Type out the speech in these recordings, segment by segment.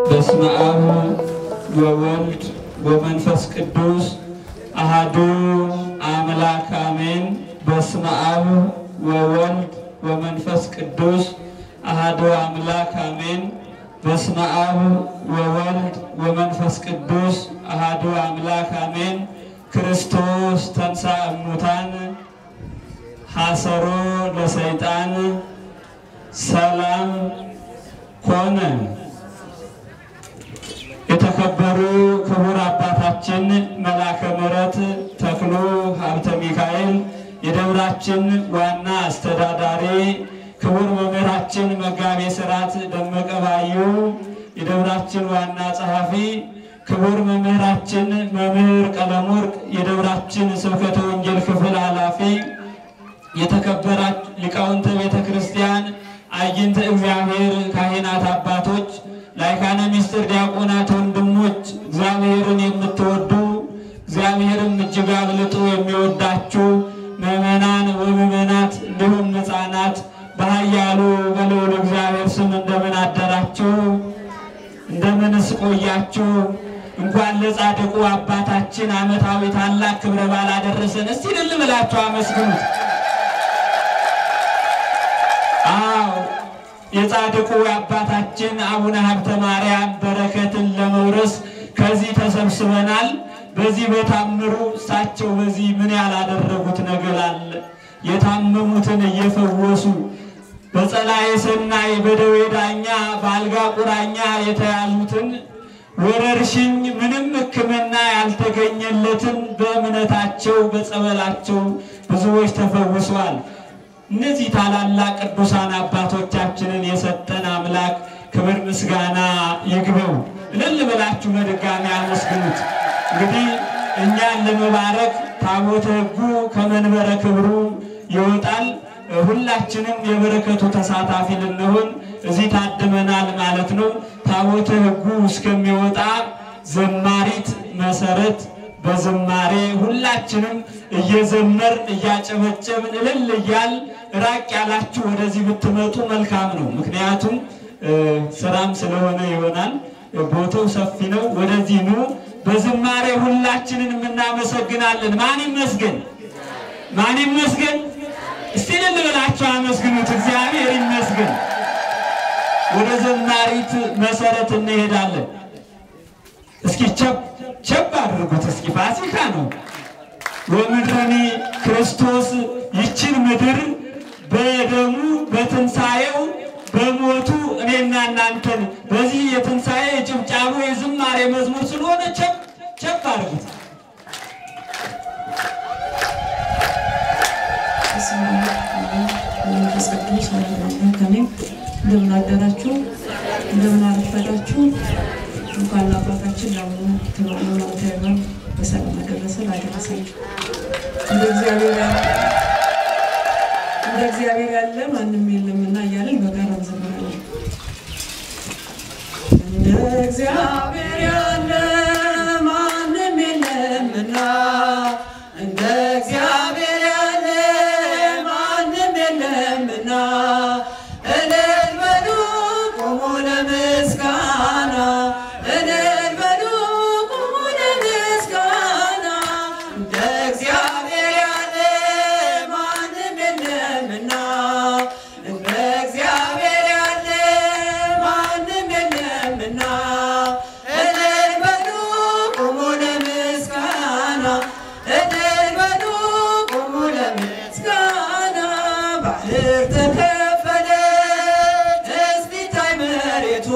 በስመ አብ ወወልድ ወመንፈስ ቅዱስ አሃዱ አምላክ አሜን። በስመ አብ ወወልድ ወመንፈስ ቅዱስ አሃዱ አምላክ አሜን። በስመ አብ ወወልድ ወመንፈስ ቅዱስ አሃዱ አምላክ አሜን። ክርስቶስ ተንሥአ እሙታን ሐሰሮ ለሰይጣን ሰላም ኮነ። የተከበሩ ክቡር አባታችን መላከ ምሕረት ተክሉ ሀብተ ሚካኤል የደብራችን ዋና አስተዳዳሪ፣ ክቡር መምህራችን መጋቤ ሥርዓት ደመቀ ባዩ የደብራችን ዋና ጸሐፊ፣ ክቡር መምህራችን መምህር ቀለመወርቅ የደብራችን ስብከተ ወንጌል ክፍል ኃላፊ፣ የተከበራችሁ ሊቃውንተ ቤተ ክርስቲያን፣ አይንተ እግዚአብሔር ካህናት አባቶች፣ ላይካነ ምስጢር ዲያቆናት ወንድሞች፣ እግዚአብሔርን የምትወዱ እግዚአብሔርም እጅግ አብልጦ የሚወዳችሁ ምዕመናን ወምዕመናት እንዲሁም ሕፃናት በኃያሉ በልዑል እግዚአብሔር ስም እንደምን አደራችሁ? እንደምንስ ቆያችሁ? እንኳን ለጻድቁ አባታችን ዓመታዊ ታላቅ ክብረ በዓል አደረሰን። እስቲ እልል ብላችሁ አመስግኑት። አዎ የጻድቁ አባታችን አቡነ ሀብተ ማርያም በረከትን ለመውረስ ከዚህ ተሰብስበናል። በዚህ በታምሩ እሳቸው በዚህ ምን ያላደረጉት ነገር አለ? የታመሙትን እየፈወሱ በጸላኤ ሰናይ በደዌ ዳኛ በአልጋ ቁራኛ የተያዙትን ወረርሽኝ ምንም ሕክምና ያልተገኘለትን በእምነታቸው በጸበላቸው ብዙዎች ተፈውሰዋል። እነዚህ ታላላቅ ቅዱሳን አባቶቻችንን የሰጠን አምላክ ክብር ምስጋና ይግበው። እልል ብላችሁ በድጋሚ አመስግኑት። እንግዲህ እኛን ለመባረክ ታቦተ ሕጉ ከመንበረ ክብሩ ይወጣል። ሁላችንም የበረከቱ ተሳታፊ ልንሆን እዚህ ታድመናል ማለት ነው። ታቦተ ሕጉ እስከሚወጣ ዘማሪት መሰረት በዝማሬ ሁላችንም እየዘመርን እያጨበጨብን እልል እያል ራቅ ያላችሁ ወደዚህ ብትመጡ መልካም ነው። ምክንያቱም ስራም ስለሆነ ይሆናል። ቦታው ሰፊ ነው። ወደዚህ ኑ። በዝማሬ ሁላችንን እናመሰግናለን። ማን ይመስገን? ማን ይመስገን? እስቲ እልል ብላችሁ አመስግኑት። እግዚአብሔር ይመስገን። ወደ ዘማሪት መሰረት እንሄዳለን። እስኪ ቸብ ቸብ አድርጉት። እስኪ ፋሲካ ነው። ወምድረኒ ክርስቶስ ይችን ምድር በደሙ በትንሣኤው በሞቱ እኔና እናንተን በዚህ የትንሣኤ የጭብጫቦ የዝማሬ መዝሙር ስለሆነ ቸብ ቸብ አድርጉት። መንፈስ ቅዱስ ከኔም እንደምን አደራችሁ፣ እንደምን አረፈዳችሁ። እንኳን ለአባታችን ለአቡነ ተክለ በሰላም አደረሰን አደረሳችሁ። እንደ እግዚአብሔር ያለ እንደ እግዚአብሔር ያለ ማንም የለምና እያለን በጋራ እንዘምራለን። እንደ እግዚአብሔር ያለ ማንም የለምና እንደ እግዚአብሔር ያለ ማንም የለምና እልል በሉ ቆሞ ለምስጋና እልል በሉ ቆሞ ለምስጋና እንደ እግዚአብሔር ያለ ማንም የለምና እንደ እግዚአብሔር ያለ ማንም የለምና እልል በሉ ቆሞ ለምስጋና እልል በሉ ቆሞ ለምስጋና ባህር ተከፈለ እስኪታይ መሬቱ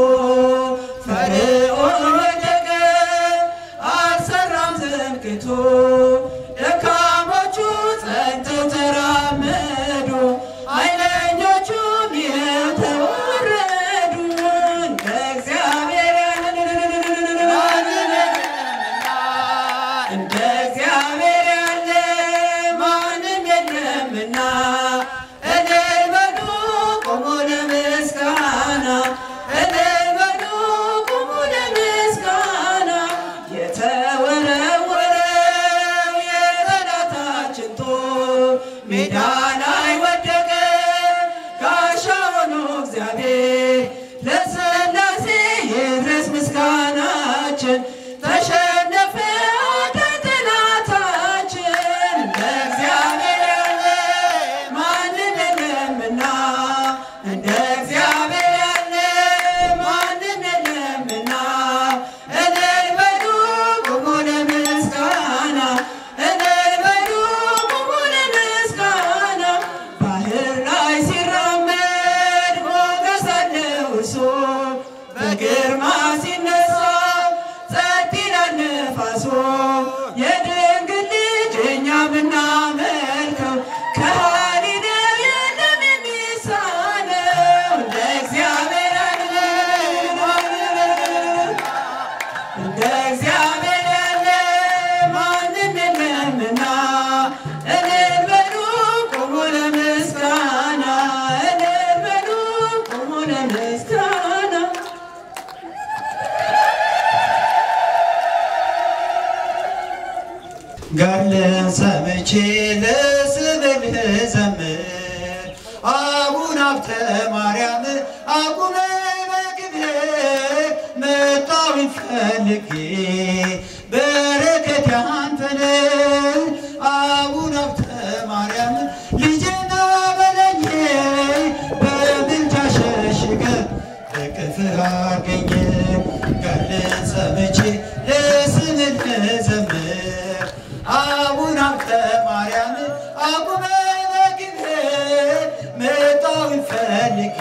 ፈርዖን ወደቀ አልሰራም ትምክህቱ ደካሞቹ ጸንተው ተራመዱ ኃይለኞቹም ይኸው ተዋረዱ እንደ እግዚአብሔር ያለ እንደ እግዚአብሔር ያለ ማንም የለምና እልል በሉ ቆሞ ለምስጋና እልል በሉ ቆሞ ለምስጋና የተወረወረው የጠላታችን ጦር ሜዳ ላይ ወደቀ ጋሻ ሆኖ እግዚአብሔር ለሥላሴ ይድረስ ምስጋና በግርማ ሲነሳ ጸጥ ይላል ነፋሱ የድንግል ልጅ እኛ ምናመልከው ከሃሊ ነው የለም የሚሳነው እንደ እግዚአብሔር ያለ እንደ እግዚአብሔር ያለ ማንም የለምና እልል በሉ ቁሙ ለምስጋና እልል በሉ ቁሙ ለምስጋና ገድልን ሰምቼ ለስምህ ልዘምር አቡነ ሀብተ ማርያም አቁመ በክብር መጣሁኝ ፈልጌ በረከት ያንተን አቡነ ሀብተ ማርያም ልጄና በለኝ በምልጃ ሸሽገ በቅፍህ አገኘ ገድልን ሰምቼ ለስምህ ልዘምር አቡነ ሀብተ ማርያም አቁመ በክብር መጣሁኝ ፈልጌ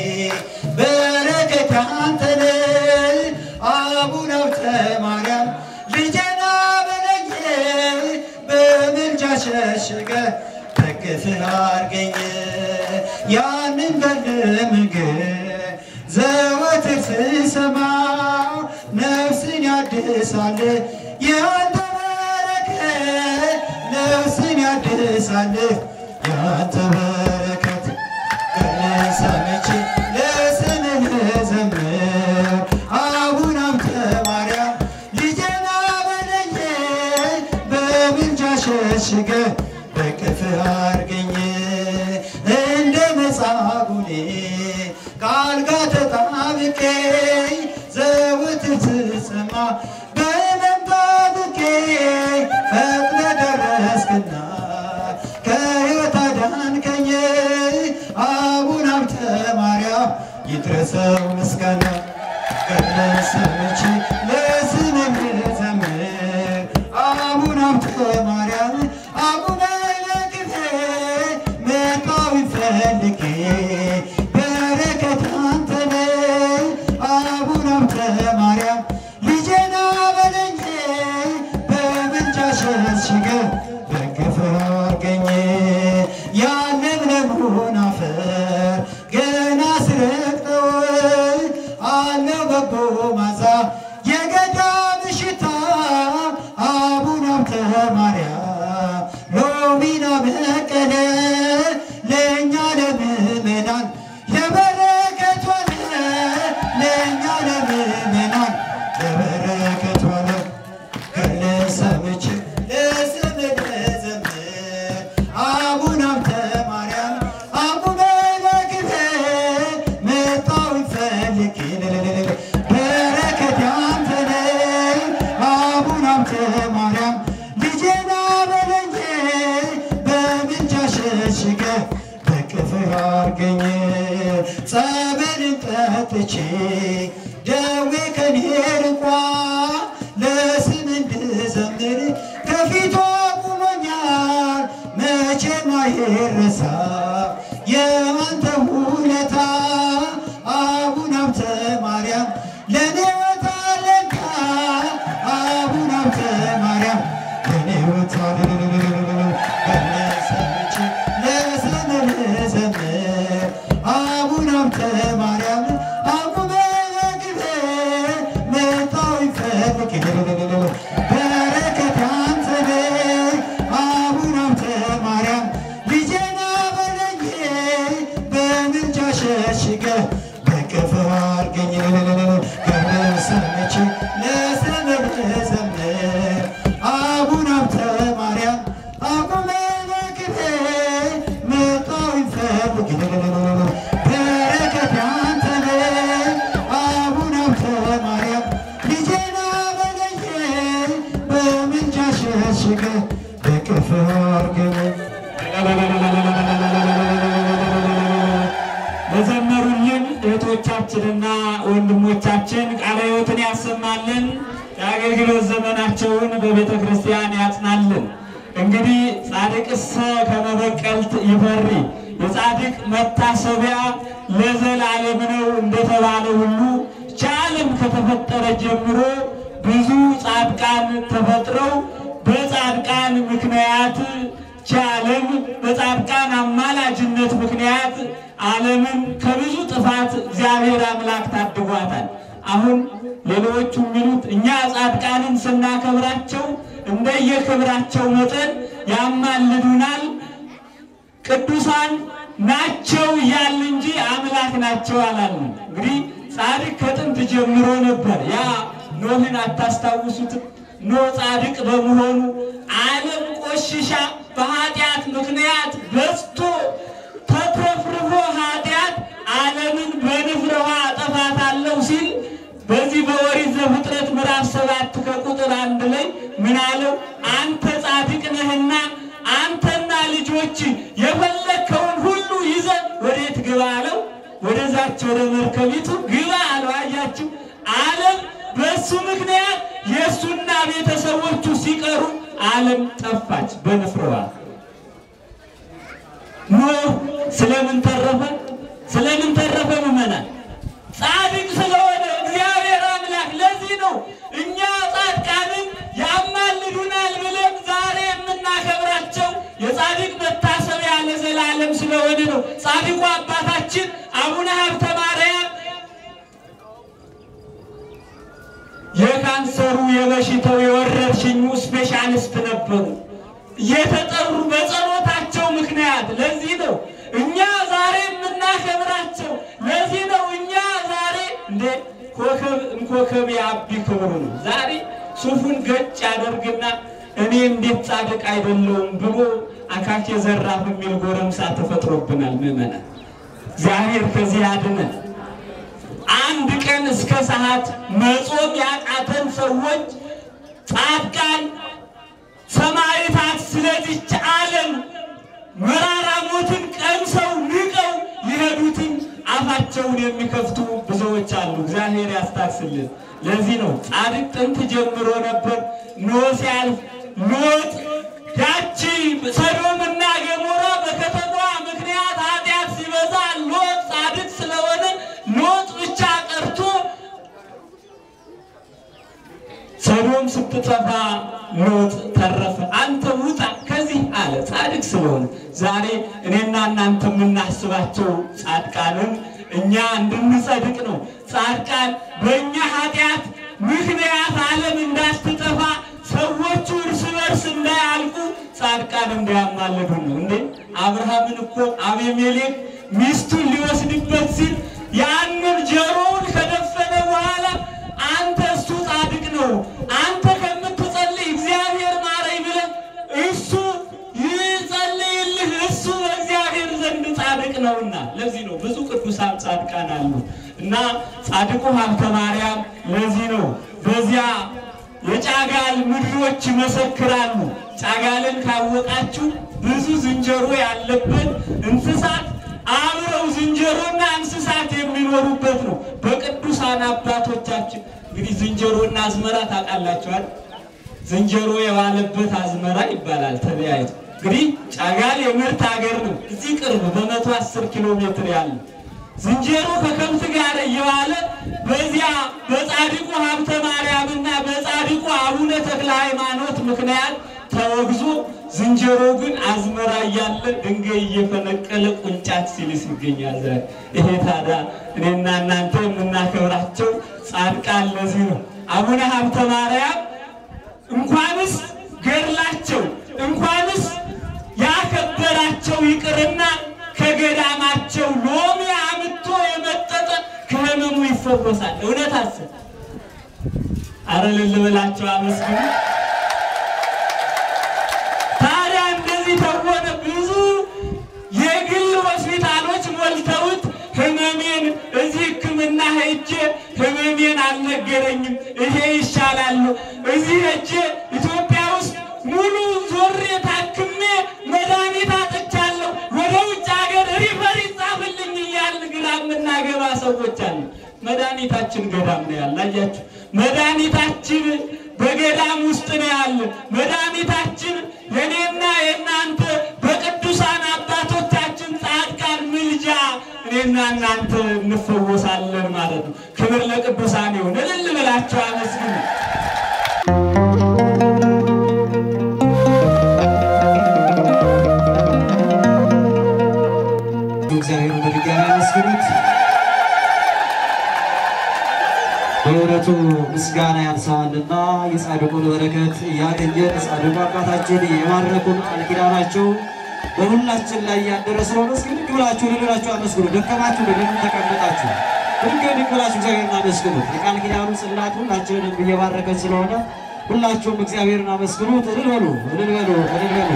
በረከት ያንተን አቡነ ሀብተ ማርያም ልጄና በለኝ በምልጃ ሸሽገ በቅፍህ አርገኝ ያንን ገድል ምግብ ዘወትር ስሰማ ነፍስን ያድሳል ያንተ በረከት ነፍስን ያድሳል ያንተ በረከት ገድልን ሰምቼ ለስምህ ልዘምር አቡነ ሀብተ ማርያም ልጄና በለኝ በምልጃ ሸሽገ በቅፍህ አርገኝ እንደ መጻጉዕ ከአልጋ ተጣብቄ ዘወትር ስሰማ በሕመም ታጥቄ ፈጥነ ደረስክና ከሕይወት አዳንከኝ አቡነ ሀብተ ማርያም ይድረሰው ምስጋና ገድልን ሰምቼ ለስምህ ልዘምር አቡነ ሀብተ ማርያም አቡነ በክብር መጣሁኝ ፈልጌ በረከት አንተነ አቡነ ሀብተ ማርያም ልጄና በለኝ በምልጃ ሸሽገ በክብር አገኘ ያለምለሙን አፈር ገና ስረግጠው አለው በጎ ማዛ የገዳም ሽታ አቡነ ሀብተ ማርያም ሎሚና በቀለ ለእኛ ለምእመናን ለበረከት ሆነ ለእኛ ለምእመናን ለበረከት ሆነ ገድልን ሰምቼ ለስምህ ልዘምር አቡነ ሀብተ ማርያም አቡነ በክብር መጣሁኝ ፈልጌ በረከት ያንተ ነው አቡነ ሀብተ ማርያም ልጄና በለኝ በምልጃ ሸሽገ በቅፍህ አርገኝ ጸበልን ጠጥቼ ደዌ ከኔ ርቋ ለስም እንድዘምር ከፊቷ ቁሞኛል መቼም አይረሳ የአንተ ውለታ አቡነ ሀብተ ማርያም ለኔ ወታለካ አቡነ ሀብተ ማርያም ለኔ ወታለሰች ለስምህ ልዘምር አቡነ ሀብተ ማርያም አቡነ በክብር መጣሁኝ ፈልጌ በረከት ያንተ ነው አቡነ ሀብተ ማርያም ልጄና በለኝ በምልጃ ሸሽገ በቅፍህ አርገኝ ገድልን ሰምቼ ለስምህ ልዘምር አቡነ ሀብተ ማርያም አቁመ በክብር መጣሁኝ ፈልጌ በረከት ያንተ ነው አቡነ ሀብተ ማርያም ልጄና በለኝ በምልጃ ሸሽገ በቅፍህ አርገኝ ለዘመሩልን እህቶቻችንና ወንድሞቻችን ቃለ ሕይወትን ያሰማልን፣ የአገልግሎት ዘመናቸውን በቤተ ክርስቲያን ያጽናልን። እንግዲህ ጻድቅሰ ከመበቀልት ይፈሪ፣ የጻድቅ መታሰቢያ ለዘላለም ነው እንደተባለ ሁሉ ቻ ከተፈጠረ ጀምሮ ብዙ ጻድቃን ተፈጥረው በጻድቃን ምክንያት ቻለም በጻድቃን አማላጅነት ምክንያት ዓለምን ከብዙ ጥፋት እግዚአብሔር አምላክ ታድጓታል። አሁን ሌሎቹ የሚሉት እኛ ጻድቃንን ስናከብራቸው እንደየክብራቸው መጠን ያማልዱናል ቅዱሳን ናቸው እያልን እንጂ አምላክ ናቸው አላልንም። እንግዲህ ጻድቅ ከጥንት ጀምሮ ነበር። ያ ኖህን አታስታውሱትም? ኖህ ጻድቅ በመሆኑ ዓለም ቆሽሻ በኃጢአት ምክንያት በዝቶ ተትረፍርፎ ኃጢአት ዓለምን በንፍረ ውሃ አጠፋታለሁ ሲል በዚህ በኦሪት ዘፍጥረት ምዕራፍ ሰባት ከቁጥር አንድ ላይ ምን አለው? አንተ ጻድቅ ነህና አንተና ልጆች የፈለግከውን ሁሉ ይዘህ ወዴት ግባ አለው። ወደዛች ወደ መርከቢቱ ግባ አለው። አያችሁ፣ ዓለም በእሱ ምክንያት የእሱና ቤተሰቦቹ ሲቀሩ ዓለም ጠፋች በንፍረዋ። ኖህ ስለምን ተረፈ? ስለምን ተረፈ? ምዕመናን ጻድቅ ስለሆነ እግዚአብሔር አምላክ። ለዚህ ነው እኛ ጻድቃንን ያማልዱናል ብለን ዛሬ የምናከብራቸው የጻድቅ መታሰቢያ ለዘላለም ስለሆነ ነው። ጻድቁ አባታችን አቡነ ሀብተ ማርያም የካንሰሩ የበሽታው የወረርሽኙ ስፔሻሊስት ነበሩ። የተጠሩ በጸሎታቸው ምክንያት ለዚህ ነው እኛ ዛሬ የምናከብራቸው። ለዚህ ነው እኛ ዛሬ እንደ ኮከብ እንኮከብ የአቢ ክብሩ ነው። ዛሬ ሱፉን ገጭ ያደርግና እኔ እንዴት ጻድቅ አይደለውም ብሎ አካኬ ዘራፍ የሚል ጎረምሳ ተፈጥሮብናል። ምዕመናን እግዚአብሔር ከዚህ ያድነን። አንድ ቀን እስከ ሰዓት መጾም ያቃተን ሰዎች ጻድቃን ሰማዕታት ስለዚች ዓለም መራራ ሞትን ቀምሰው ንቀው ሊሄዱትን አፋቸውን የሚከፍቱ ብዙዎች አሉ። እግዚአብሔር ያስታክስልን። ለዚህ ነው ጻድቅ ጥንት ጀምሮ ነበር። ኖህ ሲያልፍ ሎጥ ያቺ ሰዶምና ገሞራ በከተማዋ ምክንያት ኃጢአት ሲበዛ ሎጥ ጻድቅ ስለሆነ ሎጥ ብቻ ቀርቶ ሰዶም ስትጠፋ ሎጥ ተረፈ። አንተ ውጣ ከዚህ አለ ጻድቅ ስለሆነ። ዛሬ እኔና እናንተ የምናስባቸው ጻድቃንን እኛ እንድንጸድቅ ነው። ጻድቃን በእኛ ኃጢአት ምክንያት ዓለም እንዳትጠፋ ሰዎቹ እርስ በርስ እንዳያልቁ ጻድቃን እንዳያማልዱን ነው። እንዴ አብርሃምን እኮ አቤሜሌክ ሚስቱን ሊወስድበት ሲል ያንን ጆሮውን ከደፈነ በኋላ አንተ እሱ ጻድቅ ነው አንተ ከምትጸልይ እግዚአብሔር ማረኝ ብለህ እሱ ይጸልይልህ እሱ በእግዚአብሔር ዘንድ ጻድቅ ነውና። ለዚህ ነው ብዙ ቅዱሳን ጻድቃን አሉ እና ጻድቁ ሀብተ ማርያም ለዚህ ነው በዚያ የጫጋል ምድሮች ይመሰክራሉ። ጫጋልን ካወቃችሁ ብዙ ዝንጀሮ ያለበት እንስሳት አብረው ዝንጀሮና እንስሳት የሚኖሩበት ነው። በቅዱሳን አባቶቻችን እንግዲህ ዝንጀሮና አዝመራ ታውቃላችኋል። ዝንጀሮ የዋለበት አዝመራ ይባላል ተለያይቶ። እንግዲህ ጫጋል የምርት ሀገር ነው። እዚህ ቅርብ በመቶ አስር ኪሎ ሜትር ያለ ዝንጀሮ ከከብት ጋር እየዋለ በዚያ በጻድቁ ሀብተ ማርያምና በጻድቁ አቡነ ተክለ ሃይማኖት ምክንያት ተወግዞ ዝንጀሮ ግን አዝመራ እያለ ድንጋይ እየፈነቀለ ቁንጫት ሲልስ ይገኛል። ዛሬ ይሄ ታዲያ እኔና እናንተ የምናከብራቸው ጻድቃን ለዚህ ነው። አቡነ ሀብተ ማርያም እንኳንስ ገድላቸው እንኳንስ ያከበራቸው ይቅርና ከገዳማቸው ሎሚ አምጥቶ የመጠጠ ከህመሙ ይፈወሳል። እውነት አስብ። አረ ልልበላቸው አመስግኑ። ታዲያ እንደዚህ ተሆነ ብዙ የግል ሆስፒታሎች ሞልተውት ህመሜን እዚህ ሕክምና ሄጄ ህመሜን አልነገረኝም፣ ይሄ ይሻላል። እዚህ ሄጄ ኢትዮጵያ ውስጥ ሙሉ ዞሬ ታክሜ መድኃኒት አጥቻለሁ፣ ወደ ውጭ ሀገር ሪፈር ይጻፍልኝ እያልን ግራ የምናገባ ሰዎች አሉ። መድኃኒታችን ገዳም ነው ያለ። አያችሁ፣ መድኃኒታችን በገዳም ውስጥ ነው ያለ። መድኃኒታችን የኔና የእናንተ በቅዱሳን አባቶቻችን ጻድቃን ምልጃ እኔ እኔና እናንተ እንፈወሳለን ማለት ነው። ክብር ለቅዱሳን ይሁን። እልል ብላችሁ አመስግኑ። እግዚአብሔር በድጋሚ አመስግኑት። በእውነቱ ምስጋና ያንሰዋልና የጻድቁን በረከት እያገኘን ጻድቁ አባታችን የማረኩን ቃል ኪዳናቸው በሁላችን ላይ ያደረ ስለሆነ እስኪ ድግ ብላችሁ ልላችሁ አመስግኑ። ደከማችሁ ለምን ተቀመጣችሁ? ድግ ድግ ብላችሁ እግዚአብሔርን አመስግኑት። የቃል ኪዳኑ ጽላት ሁላችንንም እየባረከን ስለሆነ ሁላችሁም እግዚአብሔርን አመስግኑት። እልል በሉ፣ እልል በሉ፣ እልል በሉ።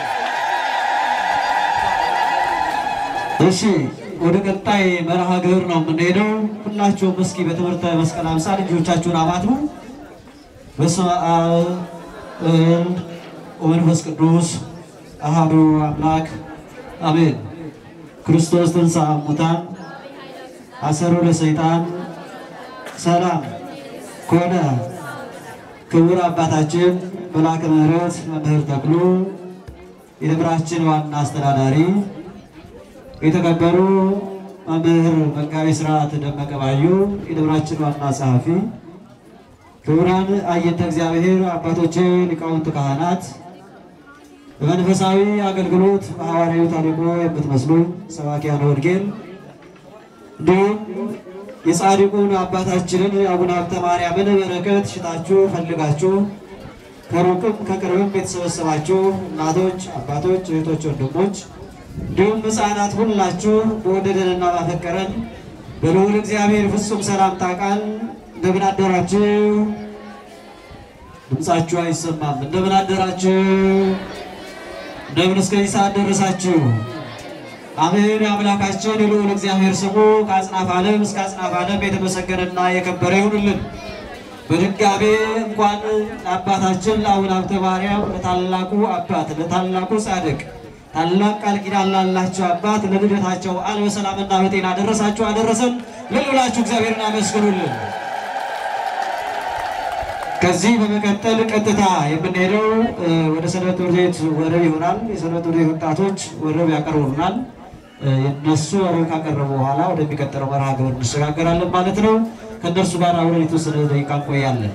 እሺ ወደ ቀጣይ መርሃ ግብር ነው የምንሄደው። ሁላችሁም እስኪ በትምህርተ መስቀል አምሳል ልጆቻችሁን አማትቡ። በስመ አብ ወወልድ ወመንፈስ ቅዱስ አሐዱ አምላክ አሜን። ክርስቶስ ተንሥአ እሙታን አሰሮ ለሰይጣን ሰላም ኮነ። ክቡር አባታችን መልአከ ምሕረት መምህር ተክሉ የደብራችን ዋና አስተዳዳሪ የተከበሩ መምህር መጋቤ ሥርዓት ደመቀ ባዩ የደብራችን ዋና ጸሐፊ፣ ክቡራን አየንተ እግዚአብሔር አባቶቼ ሊቃውንት ካህናት፣ በመንፈሳዊ አገልግሎት በሐዋርያዊ ተልእኮ የምትመስሉ ሰባኪያነ ወንጌል እንዲሁም የጻድቁን አባታችንን አቡነ ሀብተ ማርያምን በረከት ሽታችሁ ፈልጋችሁ ከሩቅም ከቅርብም የተሰበሰባችሁ እናቶች፣ አባቶች፣ እህቶች፣ ወንድሞች እንዲሁም ሕፃናት ሁላችሁ በወደደንና ባፈቀረን በልዑል እግዚአብሔር ፍጹም ሰላምታ ቃል እንደምን አደራችሁ? ድምፃችሁ አይሰማም። እንደምን አደራችሁ? እንደምን እስከዚህ ሰዓት ደረሳችሁ? አሜን። የአምላካችን የልዑል እግዚአብሔር ስሙ ከአጽናፍ ዓለም እስከ አጽናፍ ዓለም የተመሰገነና የከበረ ይሁንልን። በድጋሜ እንኳን ለአባታችን ለአቡነ ሀብተ ማርያም ለታላቁ አባት ለታላቁ ጻድቅ ታላቅ ቃል ኪዳን ላላቸው አባት ለልደታቸው በዓል በሰላምና በጤና አደረሳችሁ አደረሰን። ልሉላችሁ እግዚአብሔርን አመስግኑልን። ከዚህ በመቀጠል ቀጥታ የምንሄደው እ፣ ወደ ሰንበት ትምህርት ቤት ወረብ ይሆናል። የሰንበት ትምህርት ቤት ወጣቶች ወረብ ያቀርቡልናል። እ፣ የእነሱ ወረብ ካቀረቡ በኋላ ወደሚቀጥለው መርሃ ግብር እንሸጋገራለን ማለት ነው። ከእነርሱ ጋር አብረን የተወሰነ ደቂቃ እንቆያለን።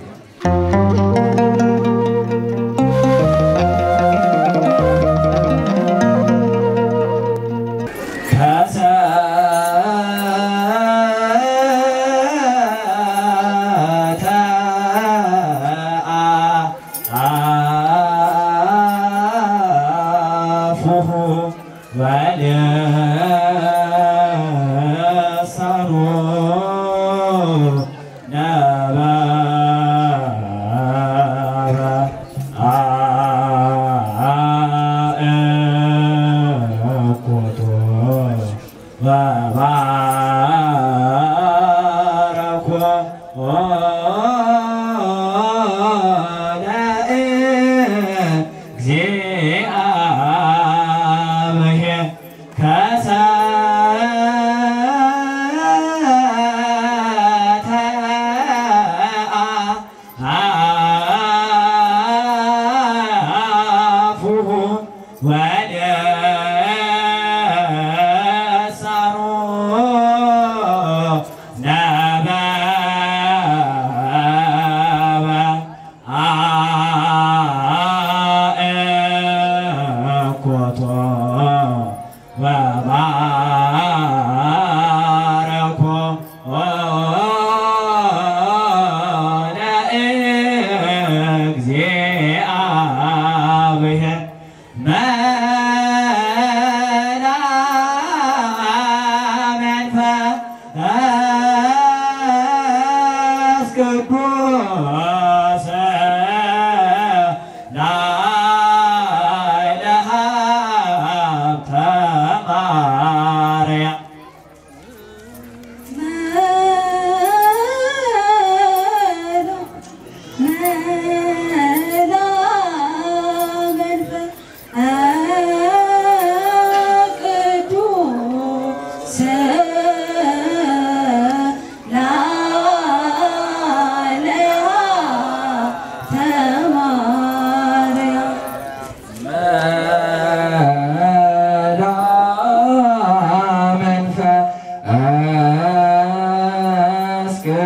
ወደ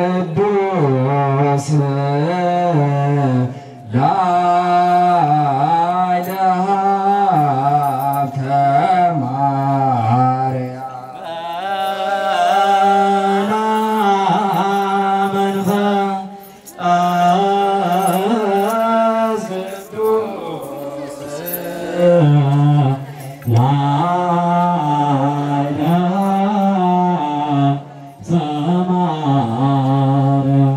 ቅዱስ ላይለ ሀብተ ማርያም መንፈስ ቅዱስ ላይለ ሰማርያም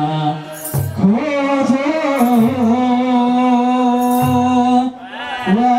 አ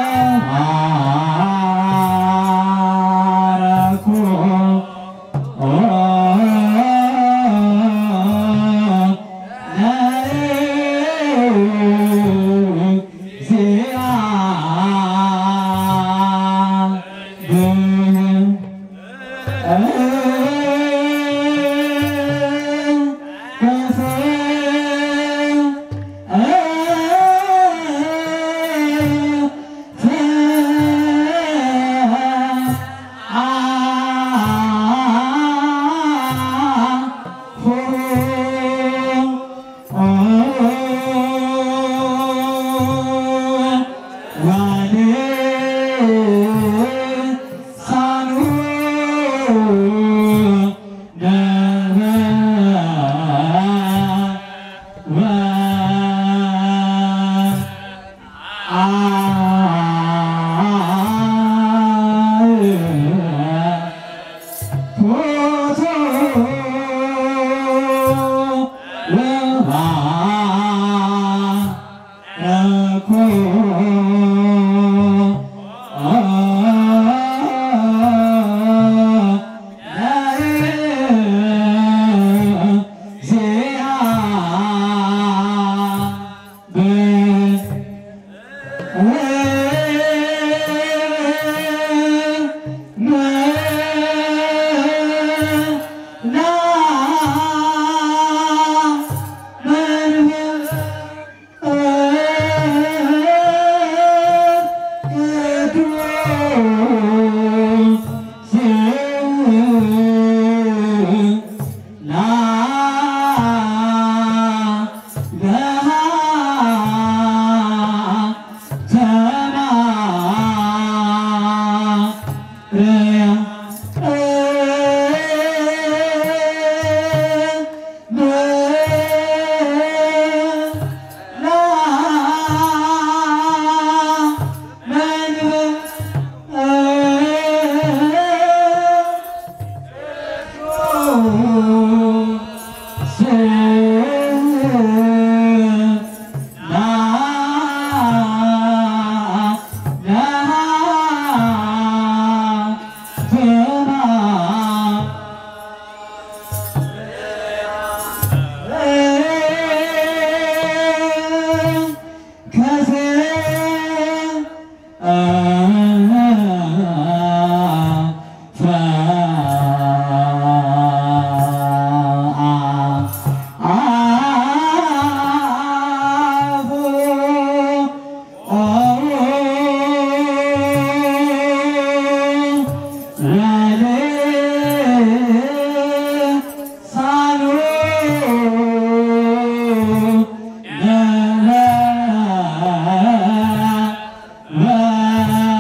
አ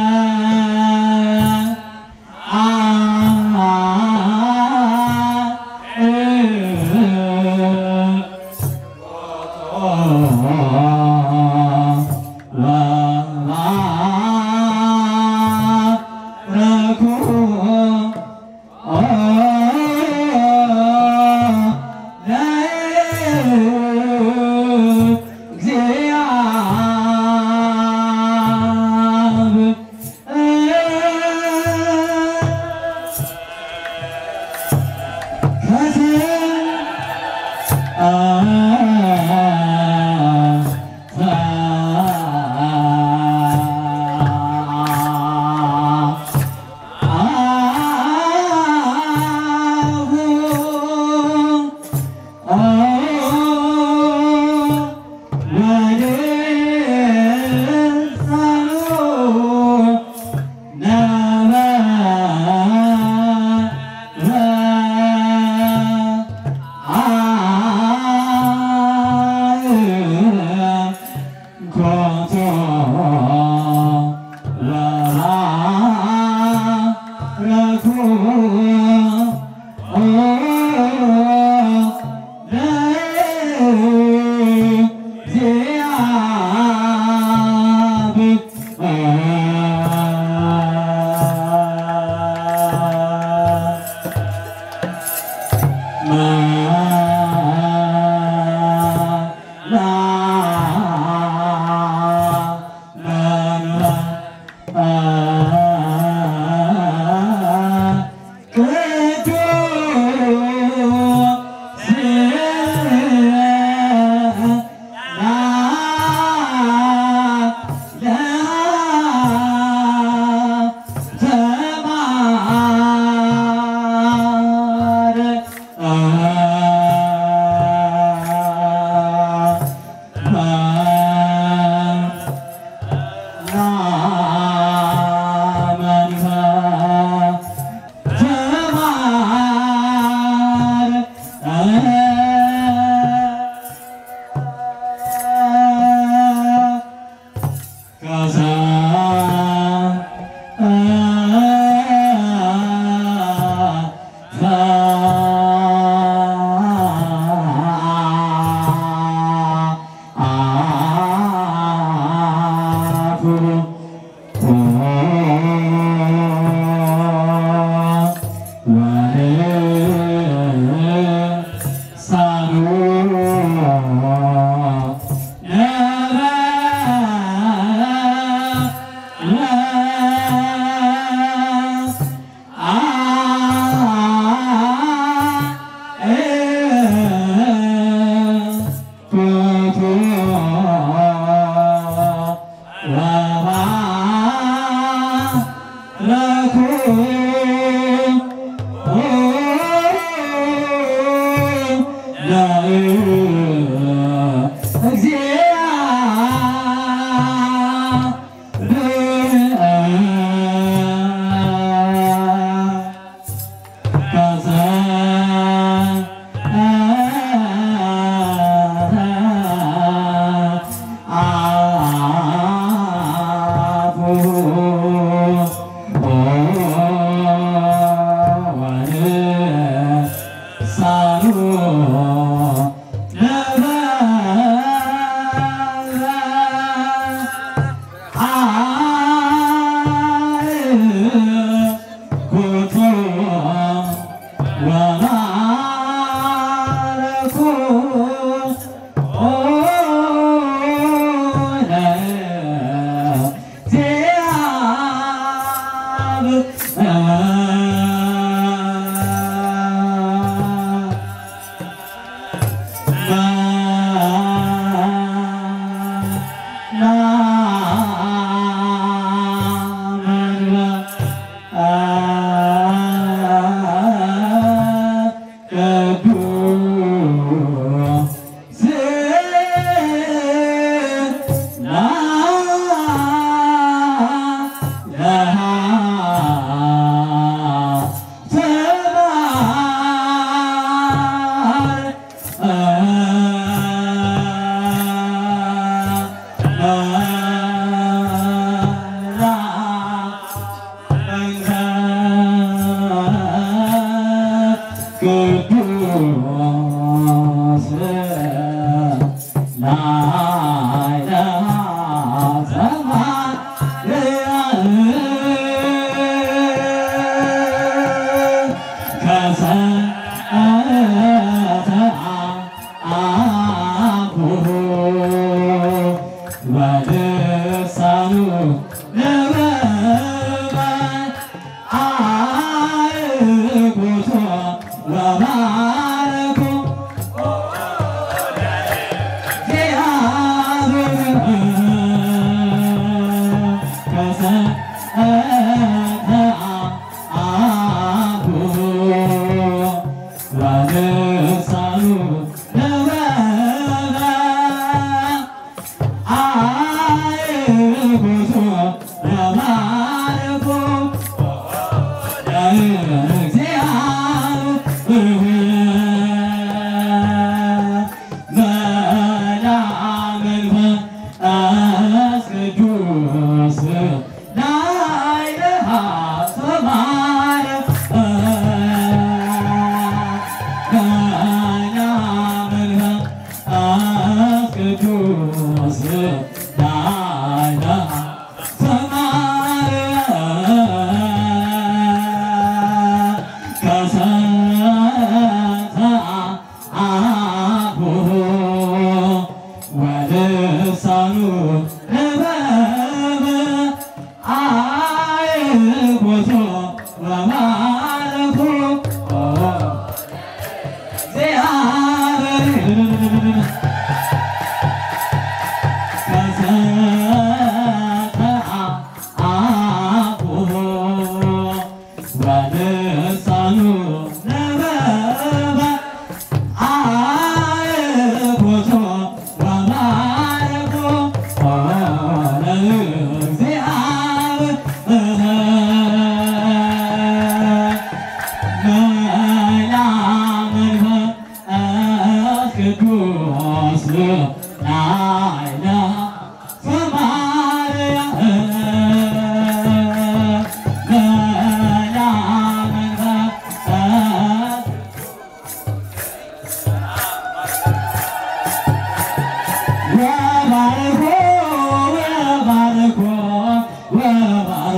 ወልሳኑ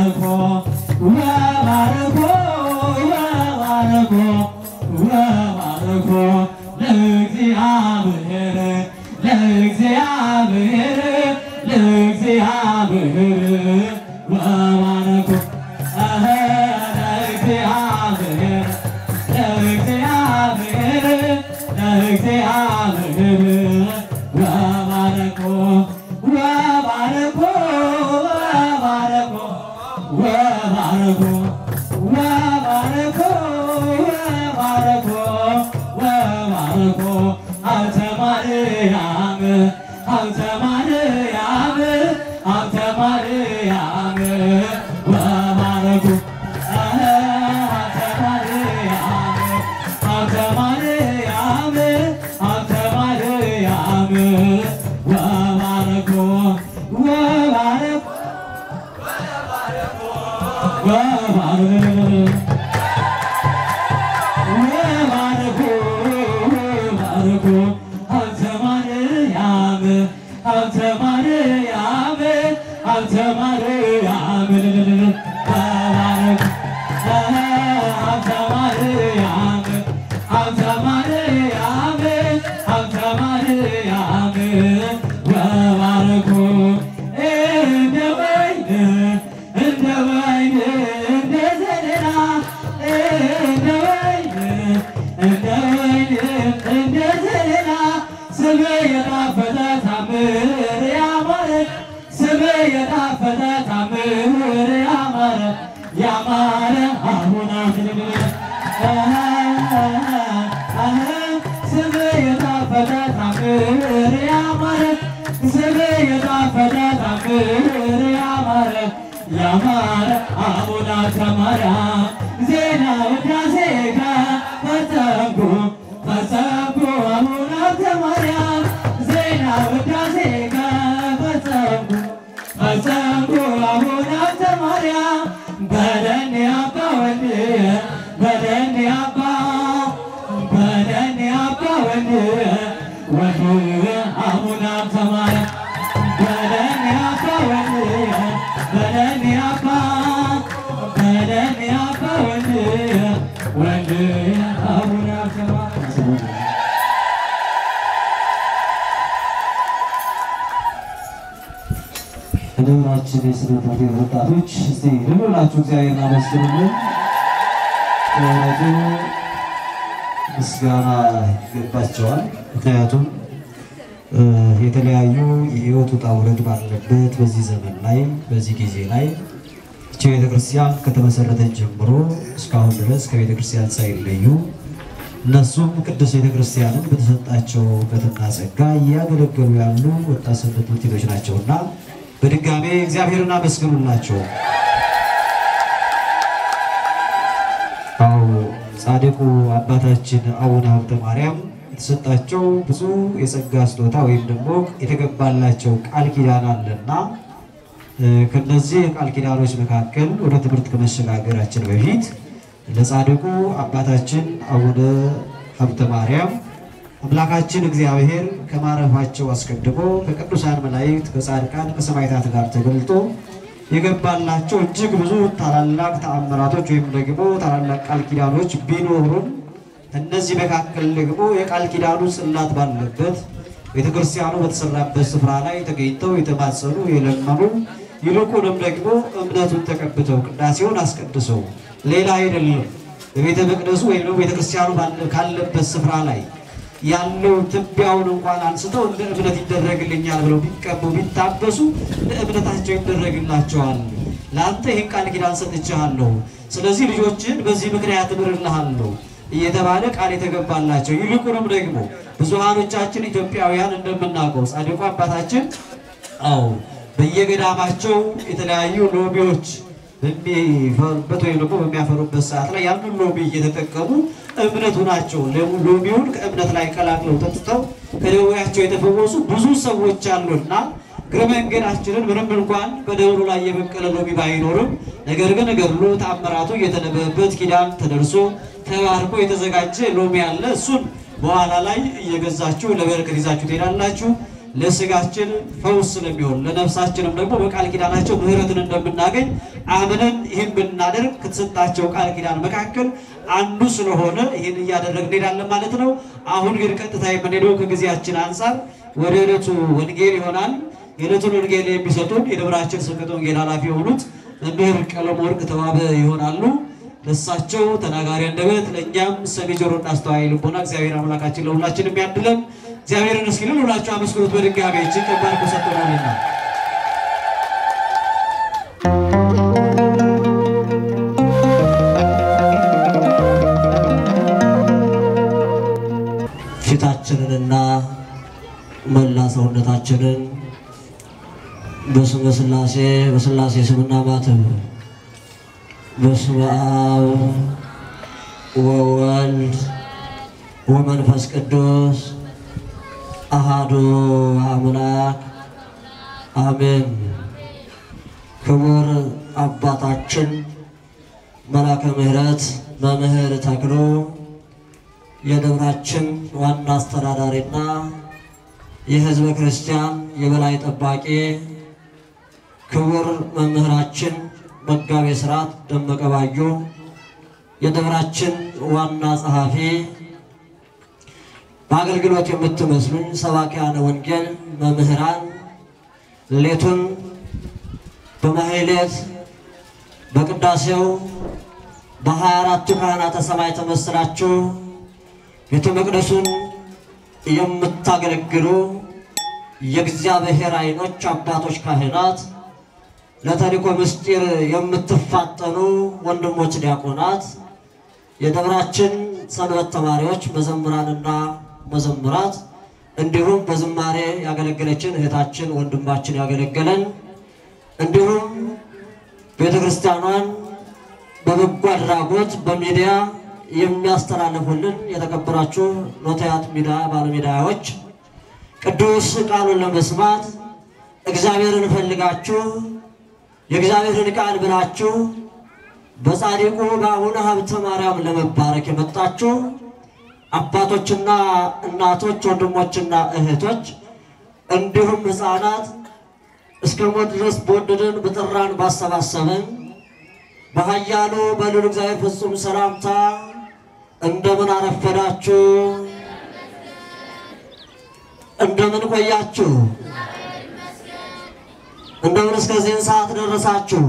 ወባርኮ ወባርኮ ወባርኮ ወባርኮ ለእግዚአብሔር ለእግዚአብሔር ለእግዚአብሔር ወባርኮ አሀ ለእግዚአብሔር ለእግዚአብሔር ለእግዚአብሔር ወባርኮ ወባርኮ ወባርኮ ወባርኮ ወባርኮ ወባርኮ ወባርኮ ሀብተ ማርያም ሀብተ ማርያም ሀብተ ማርያም ወባርኮ አሀ ሀብተ ማርያም ሀብተ ማርያም ሀብተ ማርያም ወባርኮ ወባርኮ ወባርኮ ወባርኮ ወባርኮ ሀብተ ማርያም ሀብተ ማርያም ሀብተ ማርያም ወባርኮ ሀብተ ማርያም ሀብተ ማርያም ሀብተ ማርያም ወባርኮ እንደ ወይን እንደ ወይን እንደ ዘለላ እንደ ወይን እንደ ወይን እንደ ዘለላ ስሜ የጣፈጠ ታምር ያማረ ስሜ የጣፈጠ ታምር ያማረ ያማረ አሁን ስሜ የጣፈጠ ታምር ያማረ ስሜ የጣፈጠ ታምር ያማረ ያማረ አቡነ ተማርያም ዜና ውዳሴ ፈጸምኩ ፈጸምኩ አቡነ ተማርያም ዜና ውዳሴ ፈጸምኩ ፈጸምኩ አቡነ ተማርያም በደን አባ ወንድ በደን አባ በደን አባ ወንድ ወንድ አቡነ ተማርያም በደን አባ ወንድ በደን አባ በደን አባ ወንድ ወንድ አቡነ ተማርያም ከደብራችን የስነ ትምህርት ወጣቶች እስቲ ልብላችሁ እግዚአብሔርን አመስግኑልን። በእውነቱ ምስጋና ይገባቸዋል። ምክንያቱም እ የተለያዩ የህይወት ውጣ ውረድ ባለበት በዚህ ዘመን ላይ በዚህ ጊዜ ላይ እቺ ቤተክርስቲያን ከተመሰረተች ጀምሮ እስካሁን ድረስ ከቤተክርስቲያን ሳይለዩ እነሱም ቅዱስ ቤተክርስቲያንን በተሰጣቸው እውቀትና ጸጋ እያገለገሉ ያሉ ወጣት ሰንበት ትምህርት ቤቶች ናቸውና በድጋሜ እግዚአብሔርን አመስግኑላቸው። አዎ ጻድቁ አባታችን አቡነ ሀብተ ማርያም የተሰጣቸው ብዙ የጸጋ ስጦታ ወይም ደግሞ የተገባላቸው ቃል ኪዳን አለና እ ከነዚህ የቃል ኪዳኖች መካከል ወደ ትምህርት ከመሸጋገራችን በፊት ለጻድቁ አባታችን አቡነ ሀብተ ማርያም አምላካችን እግዚአብሔር ከማረፋቸው አስቀድሞ ከቅዱሳን መላእክት ከጻድቃን ከሰማዕታት ጋር ተገልጦ የገባላቸው እጅግ ብዙ ታላላቅ ተአምራቶች ወይም ደግሞ ታላላቅ ቃል ኪዳኖች ቢኖሩም እነዚህ መካከል ደግሞ የቃል ኪዳኑ ጽላት ባለበት ቤተክርስቲያኑ በተሰራበት ስፍራ ላይ ተገኝተው የተማጸኑ የለመኑ ይልቁንም ደግሞ እምነቱን ተቀብተው ቅዳሴውን አስቀድሰው ሌላ አይደለም በቤተ መቅደሱ ወይም ደግሞ ቤተክርስቲያኑ ባለ- ካለበት ስፍራ ላይ ያለው ትቢያውን እንኳን አንስተው እንደ እምነት ይደረግልኛል ብለው ቢቀቡ ቢታበሱ እንደ እምነታቸው ይደረግላቸዋል። ለአንተ ይህን ቃል ኪዳን ሰጥቼሃለሁ፣ ስለዚህ ልጆችን በዚህ ምክንያት እምርልሃለሁ እየተባለ ቃል የተገባላቸው ይልቁንም ደግሞ ብዙሃኖቻችን ኢትዮጵያውያን እንደምናውቀው ጻድቁ አባታችን አዎ በየገዳማቸው የተለያዩ ሎቢዎች በሚፈሩበት ወይም ደግሞ በሚያፈሩበት ሰዓት ላይ ያንን ሎቢ እየተጠቀሙ እምነቱ ናቸው። ሎቢውን ከእምነት ላይ ቀላቅለው ጠጥተው ከደዌያቸው የተፈወሱ ብዙ ሰዎች አሉና እግረ መንገዳችንን ምንም እንኳን በደብሩ ላይ የበቀለ ሎቢ ባይኖርም ነገር ግን ገድሉ ተአምራቱ እየተነበበበት ኪዳን ተደርሶ ተባርኮ የተዘጋጀ ሎሚ አለ። እሱን በኋላ ላይ እየገዛችሁ ለበረከት ይዛችሁ ትሄዳላችሁ። ለስጋችን ፈውስ ስለሚሆን ለነፍሳችንም ደግሞ በቃል ኪዳናቸው ምሕረትን እንደምናገኝ አምነን ይህን ብናደርግ ከተሰጣቸው ቃል ኪዳን መካከል አንዱ ስለሆነ ይህን እያደረግን እንሄዳለን ማለት ነው። አሁን ግን ቀጥታ የምንሄደው ከጊዜያችን አንጻር ወደ ዕለቱ ወንጌል ይሆናል። የዕለቱን ወንጌል የሚሰጡን የደብራችን ስብከተ ወንጌል ኃላፊ የሆኑት መምህር ቀለም ወርቅ ተዋበ ይሆናሉ። ለእሳቸው ተናጋሪ አንደበት ለእኛም ሰሚ ጆሮና አስተዋይ ልቦና እግዚአብሔር አምላካችን ለሁላችን የሚያድለን እግዚአብሔርን እስኪ ሁላችሁ አመስግኑት በድጋሚ እጅግ ከባድ ሰጥቶናልና። ፊታችንንና መላ ሰውነታችንን በስመ ሥላሴ በሥላሴ ስምና ማተብ በስመ አብ ወወልድ ወመንፈስ ቅዱስ አሃዱ አምላክ አሜን። ክቡር አባታችን መላከ ምሕረት መምህር ተክሎ የደብራችን ዋና አስተዳዳሪና የሕዝበ ክርስቲያን የበላይ ጠባቂ ክቡር መምህራችን መጋቤ ሥርዓት ደመቀ ባዩ የደብራችን ዋና ጸሐፊ በአገልግሎት የምትመስሉኝ ሰባኪያነ ወንጌል መምህራን ሌቱን በማህሌት በቅዳሴው በሀያ አራቱ ካህናተ ሰማይ ተመስላችሁ ቤተ መቅደሱን የምታገለግሉ የእግዚአብሔር ዓይኖች አባቶች ካህናት፣ ለተልእኮ ምስጢር የምትፋጠኑ ወንድሞች ዲያቆናት፣ የደብራችን ሰንበት ተማሪዎች መዘምራንና መዘምራት እንዲሁም በዝማሬ ያገለገለችን እህታችን ወንድማችን ያገለገለን እንዲሁም ቤተ ክርስቲያኗን በበጎ አድራጎት በሚዲያ የሚያስተላልፉልን የተከበራችሁ ኖታያት ሚዲያ ባለሚዲያዎች ቅዱስ ቃሉን ለመስማት እግዚአብሔርን ፈልጋችሁ የእግዚአብሔርን ቃል ብላችሁ በጻድቁ በአቡነ ሀብተ ማርያም ለመባረክ የመጣችሁ አባቶችና እናቶች፣ ወንድሞችና እህቶች እንዲሁም ሕፃናት እስከ ሞት ድረስ በወደደን በጠራን ባሰባሰበን በኃያሉ በልዑል እግዚአብሔር ፍጹም ሰላምታ እንደምን አረፈዳችሁ? እንደምን ቆያችሁ? እንደምን እስከዚህን ሰዓት ደረሳችሁ?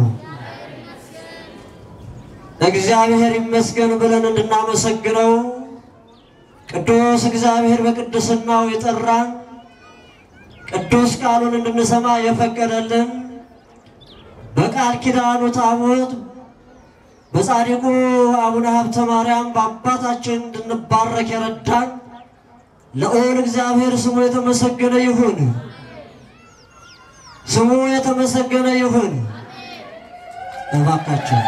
እግዚአብሔር ይመስገን ብለን እንድናመሰግነው ቅዱስ እግዚአብሔር በቅድስናው የጠራን ቅዱስ ቃሉን እንድንሰማ የፈቀደልን በቃል ኪዳኑ ታቦት በጻድቁ አቡነ ሀብተ ማርያም በአባታችን እንድንባረክ የረዳን ልዑል እግዚአብሔር ስሙ የተመሰገነ ይሁን። ስሙ የተመሰገነ ይሁን። እባካችሁ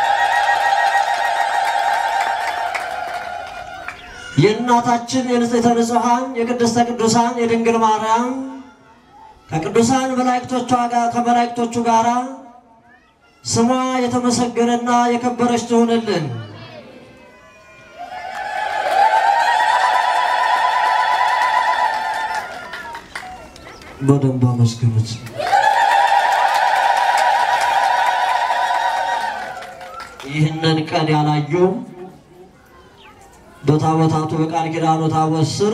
የእናታችን የንጽሕተ ንጹሐን የቅድስተ ቅዱሳን የድንግል ማርያም ከቅዱሳን መላእክቶቿ ጋር ከመላእክቶቹ ጋር ስሟ የተመሰገነና የከበረች ትሆንልን። በደንብ አመስግኑት። ይህንን ቀን ያላዩ በታቦታቱ በቃል ኪዳኑ ታቦት ስር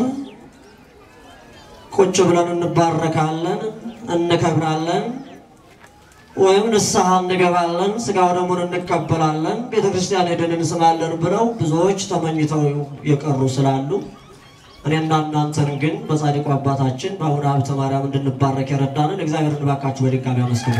ቁጭ ብለን እንባረካለን፣ እንከብራለን፣ ወይም ንስሐ እንገባለን፣ ስጋው ደሙን እንቀበላለን፣ ቤተ ክርስቲያን ሄደን እንስማለን ብለው ብዙዎች ተመኝተው የቀሩ ስላሉ እኔና እናንተን ግን በጻድቁ አባታችን በአቡነ ሀብተ ማርያም እንድንባረክ የረዳንን እግዚአብሔርን እባካችሁ በድጋሚ አመስግኑ።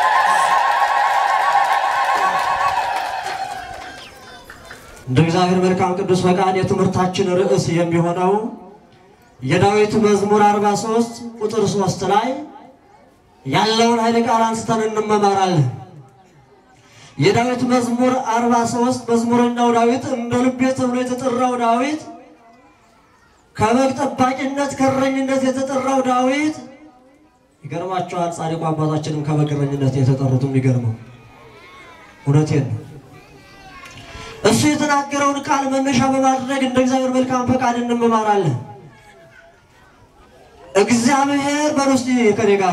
እንደ እግዚአብሔር መልካም ቅዱስ ፈቃድ የትምህርታችን ርዕስ የሚሆነው የዳዊት መዝሙር 43 ቁጥር 3 ላይ ያለውን ኃይለ ቃል አንስተን እንመማራለን። የዳዊት መዝሙር 43 መዝሙረኛው ዳዊት እንደ ልቤ ተብሎ የተጠራው ዳዊት ከበግ ጠባቂነት ከእረኝነት የተጠራው ዳዊት ይገርማቸዋል። ጻድቁ አባታችንም ከበግ እረኝነት የተጠሩት የሚገርመው እውነቴን ነው። እሱ የተናገረውን ቃል መነሻ በማድረግ እንደ እግዚአብሔር መልካም ፈቃድ እንመማራለን። እግዚአብሔር በሉ እስቲ ከኔ ጋር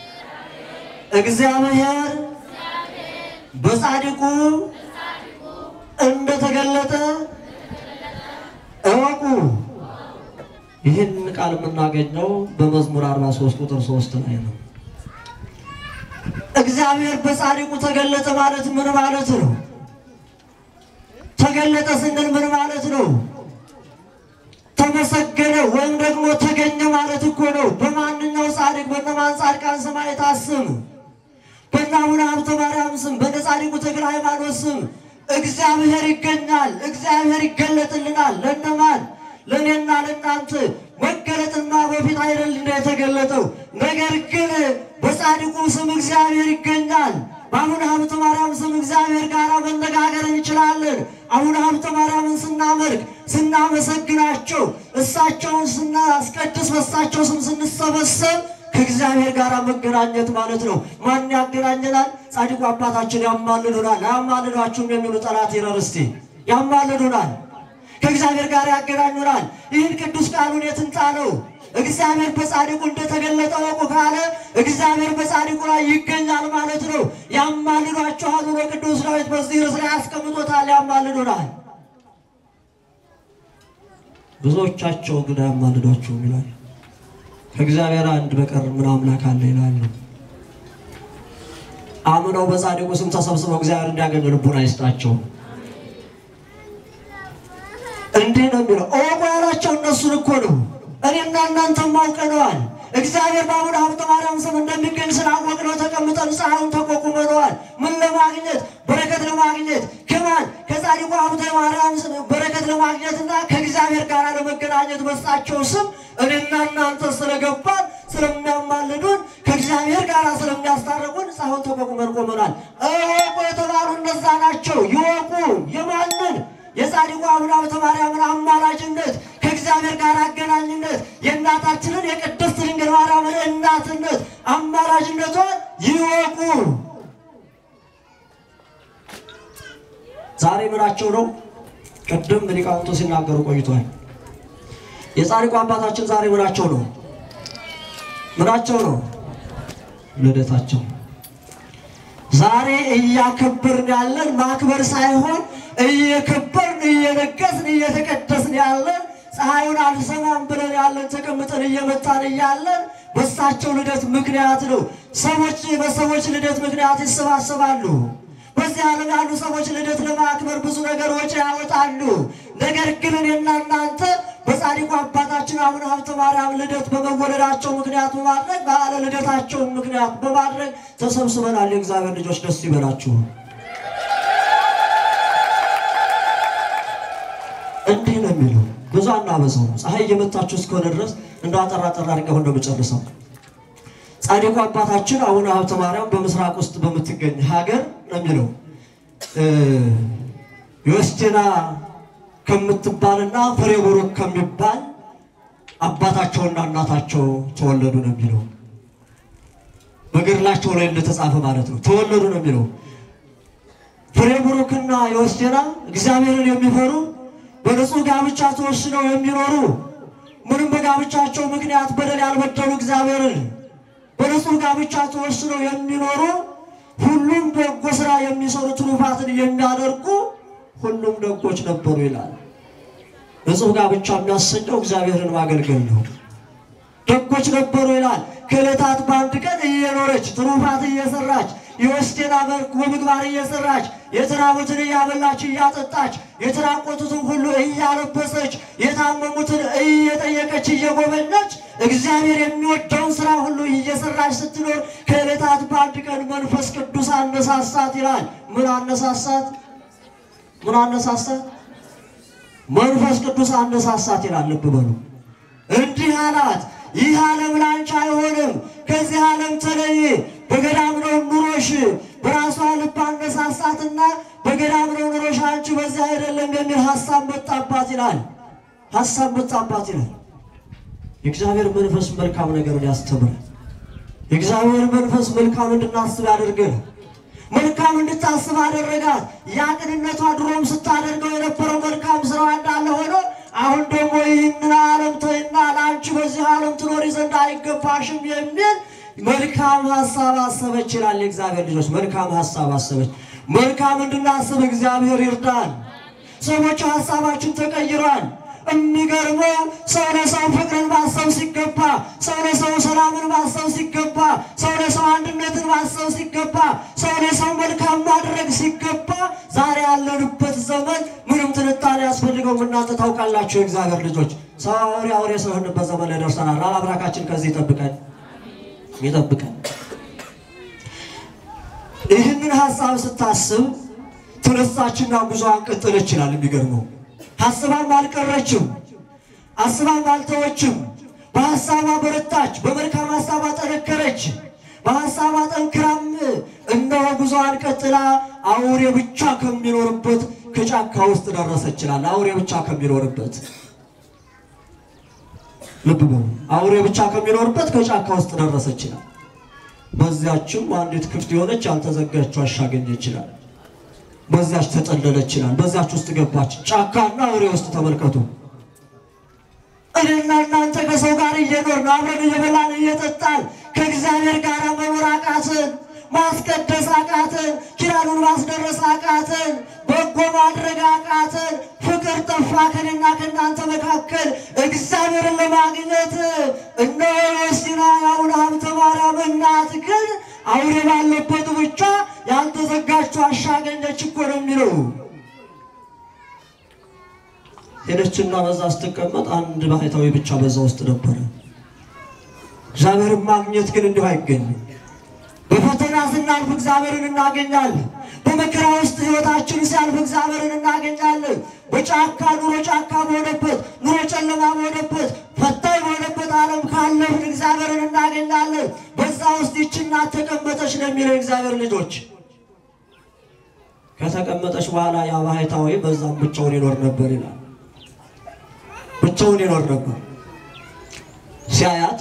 እግዚአብሔር በጻድቁ እንደተገለጠ እወቁ። ይህን ቃል የምናገኘው በመዝሙር 43 ቁጥር 3 ላይ ነው። እግዚአብሔር በጻድቁ ተገለጠ ማለት ምን ማለት ነው? ተገለጠ ስንል ምን ማለት ነው? ተመሰገነ ወይም ደግሞ ተገኘ ማለት እኮ ነው። በማንኛው ጻድቅ በነማን ጻድቃን ሰማዕታት ስም በእነ አቡነ ሀብተ ማርያም ስም በእነ ጻድቁ ተክለ ሃይማኖት ስም እግዚአብሔር ይገኛል። እግዚአብሔር ይገለጥልናል። ለነማን? ለእኔና ለእናንተ መገለጥና በፊት አይደል እንደ የተገለጠው ነገር ግን በጻድቁ ስም እግዚአብሔር ይገኛል። በአቡነ ሀብተ ማርያም ስም እግዚአብሔር ጋር መነጋገር እንችላለን። አቡነ ሀብተ ማርያምን ስናመልክ ስናመሰግናቸው፣ እሳቸውን ስናስቀድስ፣ በእሳቸው ስም ስንሰበሰብ ከእግዚአብሔር ጋር መገናኘት ማለት ነው። ማን ያገናኘናል? ጻድቁ አባታችን ያማልዱናል። አያማልዷችሁም የሚሉ ጠላት ይረር እስቲ ያማልዱናል። ከእግዚአብሔር ጋር ያገናኙናል። ይህን ቅዱስ ቃሉን የትንጣ ነው። እግዚአብሔር በጻድቁ እንደተገለጠ ወቁ ካለ እግዚአብሔር በጻድቁ ላይ ይገኛል ማለት ነው። ያማልዷችኋል ብሎ ቅዱስ ዳዊት በዚህ ርዕስ ላይ ያስቀምጦታል። ያማልዱናል። ብዙዎቻቸው ግን አያማልዷችሁም ይላል። ከእግዚአብሔር አንድ በቀር ምን አምላክ አለ ይላሉ። አምነው በጻድቁ ስም ተሰብስበው እግዚአብሔር እንዲያገኙ ልቡን አይስጣቸው። እንዲህ ነው የሚለው እወቁ ያላቸው እነሱን እኮ ነው። እኔና እናንተም አውቀነዋል። እግዚአብሔር በአቡነ ሀብተ ማርያም ስም እንደሚገኝ ስላወቅነው ተቀምጠን ፀሐዩን ተቋቁመነዋል። ምን ለማግኘት? በረከት ለማግኘት ከማን? ከጻድቁ ሀብተ ማርያም ስም በረከት ለማግኘትና ከእግዚአብሔር ጋር ለመገናኘት በሳቸው ስም እኔና እናንተ ስለገባን ስለሚያማልዱን ከእግዚአብሔር ጋር ስለሚያስታርቁን ፀሐዩን ተቋቁመን ቆመናል። እወቁ የተባሉ እነዛ ናቸው። ይወቁ የማንን የጻድቁ አቡነ ሀብተ ማርያምን አማላጅነት ከእግዚአብሔር ጋር አገናኝነት የእናታችንን የቅድስት ድንግል ማርያምን እናትነት አማላጅነቷን ይወቁ። ዛሬ ምናቸው ነው? ቅድም ሊቃውንቱ ሲናገሩ ቆይቷል። የጻድቁ አባታችን ዛሬ ምናቸው ነው? ምናቸው ነው? ልደታቸው። ዛሬ እያከበርን ያለን ማክበር ሳይሆን እየከበርን እየነገስን እየተቀደስን ያለን ፀሐዩን አልሰማም ብለን ያለን ተቀምጠን እየመጣን እያለን በሳቸው ልደት ምክንያት ነው። ሰዎች በሰዎች ልደት ምክንያት ይሰባሰባሉ። በዚህ ዓለም ያሉ ሰዎች ልደት ለማክበር ብዙ ነገር ወጪ ያወጣሉ። ነገር ግን እኔና እናንተ በጻድቁ አባታችን አቡነ ሀብተ ማርያም ልደት በመወለዳቸው ምክንያት በማድረግ በዓለ ልደታቸውን ምክንያት በማድረግ ተሰብስበናል። የእግዚአብሔር ልጆች ደስ ይበላችሁ። እንዲህ ነው የሚለው ብዙ አናበዛው። ፀሐይ እየመታችሁ እስከሆነ ድረስ እንደ አጠራ ጠራ አድርገው እንደመጨረሰው ጻድቁ አባታችን አቡነ ሀብተ ማርያም በምስራቅ ውስጥ በምትገኝ ሀገር ነው የሚለው ዮስቴና ከምትባልና ፍሬ ቡሩክ ከሚባል አባታቸውና እናታቸው ተወለዱ ነው የሚለው። በገድላቸው ላይ እንደተጻፈ ማለት ነው። ተወለዱ ነው የሚለው። ፍሬ ቡሩክና ዮስቴና እግዚአብሔርን የሚፈሩ በንጹህ ጋብቻ ተወስነው የሚኖሩ ምንም በጋብቻቸው ምክንያት በደል ያልበደሉ እግዚአብሔርን በንጹህ ጋብቻ ተወስነው የሚኖሩ ሁሉም በጎ ስራ የሚሰሩ ትሩፋትን የሚያደርጉ ሁሉም ደጎች ነበሩ ይላል። ንጹህ ጋብቻ የሚያሰኘው እግዚአብሔርን ማገልገል ነው። ደጎች ነበሩ ይላል። ከዕለታት በአንድ ቀን እየኖረች ትሩፋት እየሰራች የወስቴና መልክ በምግባር እየሰራች የተራቡትን እያበላች እያጠጣች የተራቆቱትን ሁሉ እያለበሰች የታመሙትን እየጠየቀች እየጎበኘች እግዚአብሔር የሚወደውን ስራ ሁሉ እየሰራች ስትኖር ከዕለታት በአንድ ቀን መንፈስ ቅዱስ አነሳሳት ይላል። ምን አነሳሳት? ምን አነሳሳት? መንፈስ ቅዱስ አነሳሳት ይላል። ልብ በሉ። እንዲህ አላት፣ ይህ ዓለም ላንቺ አይሆንም፣ ከዚህ ዓለም ተለይ፣ በገዳም ነው ኑሮሽ። በራሷ ልብ አነሳሳትና በገዳም ነው ኑሮሽ፣ አንቺ በዚህ አይደለም የሚል ሀሳብ መጣባት ይላል። ሀሳብ መጣባት ይላል። የእግዚአብሔር መንፈስ መልካም ነገርን ያስተምራል። የእግዚአብሔር መንፈስ መልካም እንድናስብ ያደርገናል። መልካም እንድታስብ አደረጋት። ያ ቅንነቷ ድሮም ስታደርገው የነበረው መልካም ስራዋ እንዳለ ሆኖ አሁን ደግሞ ይህንን ዓለም ተይና ለአንቺ በዚህ ዓለም ትኖሪ ዘንድ አይገባሽም የሚል መልካም ሀሳብ አሰበች ይላል። የእግዚአብሔር ልጆች መልካም ሀሳብ አሰበች። መልካም እንድናስብ እግዚአብሔር ይርዳል። ሰዎች ሀሳባችን ተቀይሯል። የሚገርመው ሰው ለሰው ፍቅርን ማሰብ ሲገባ፣ ሰው ለሰው ሰላምን ማሰብ ሲገባ፣ ሰው ለሰው አንድነትን ማሰብ ሲገባ፣ ሰው ለሰው መልካም ማድረግ ሲገባ፣ ዛሬ ያለንበት ዘመን ምንም ትንታኔ ያስፈልገው እናንተ ታውቃላችሁ። የእግዚአብሔር ልጆች ሰው አውሬ አውሬ ስለሆንበት ዘመን ላይ ደርሰናል። አምላካችን ከዚህ ይጠብቀን ይጠብቀን። ይህንን ሀሳብ ስታስብ ተነሳችና ጉዞዋን ቀጠለ ይችላል። የሚገርመው ሀሳቧም አልቀረችም፣ አስባም አልተወችም። በሀሳቧ በረታች፣ በመልካም ሀሳቧ ጠነከረች። በሀሳቧ ጠንክራም እነሆ ጉዞዋን ቀጥላ አውሬ ብቻ ከሚኖርበት ከጫካ ውስጥ ደረሰ ይችላል። አውሬ ብቻ ከሚኖርበት ልብ በሉ፣ አውሬ ብቻ ከሚኖርበት ከጫካ ውስጥ ደረሰ ይችላል። በዚያችም አንዲት ክፍት የሆነች ያልተዘጋች ዋሻ አገኘ ይችላል። በዚያች ተጠለለ ይችላል። በዚያች ውስጥ ገባች። ጫካና አውሬ ውስጥ ተመልከቱ። እኔና እናንተ ከሰው ጋር እየኖርን አብረን እየበላን እየጠጣን ከእግዚአብሔር ጋር መኖር አቃትን፣ ማስቀደስ አቃትን፣ ኪዳኑን ማስደረስ አቃትን፣ በጎ ማድረግ አቃትን። ፍቅር ጠፋ ከኔና ከእናንተ መካከል። እግዚአብሔርን ለማግኘት እነሆ የሲና የአቡነ ሀብተ ማርያም እናት ግን አውሬ ባለበት ብቻ ያልተዘጋች ዋሻ አገኘች እኮ ነው የሚለው። ሄደችና በዛ ስትቀመጥ አንድ ባህታዊ ብቻ በዛ ውስጥ ነበረ። እግዚአብሔርን ማግኘት ግን እንዲሁ አይገኝም። በፈተና ስናልፍ እግዚአብሔርን እናገኛለን። በመከራ ውስጥ ሕይወታችን ሲያልፍ እግዚአብሔርን እናገኛለን። በጫካ ኑሮ ጫካ በሆነበት ኑሮ ጨለማ በሆነበት ፈታኝ በሆነበት ዓለም ካለፍን እግዚአብሔርን እናገኛለን። በዛ ውስጥ ይህች እናት ተቀመጠች ነው የሚለው እግዚአብሔር ልጆች። ከተቀመጠች በኋላ ያ ባህታዊ በዛም ብቻውን ይኖር ነበር ይላል። ብቻውን ይኖር ነበር። ሲያያት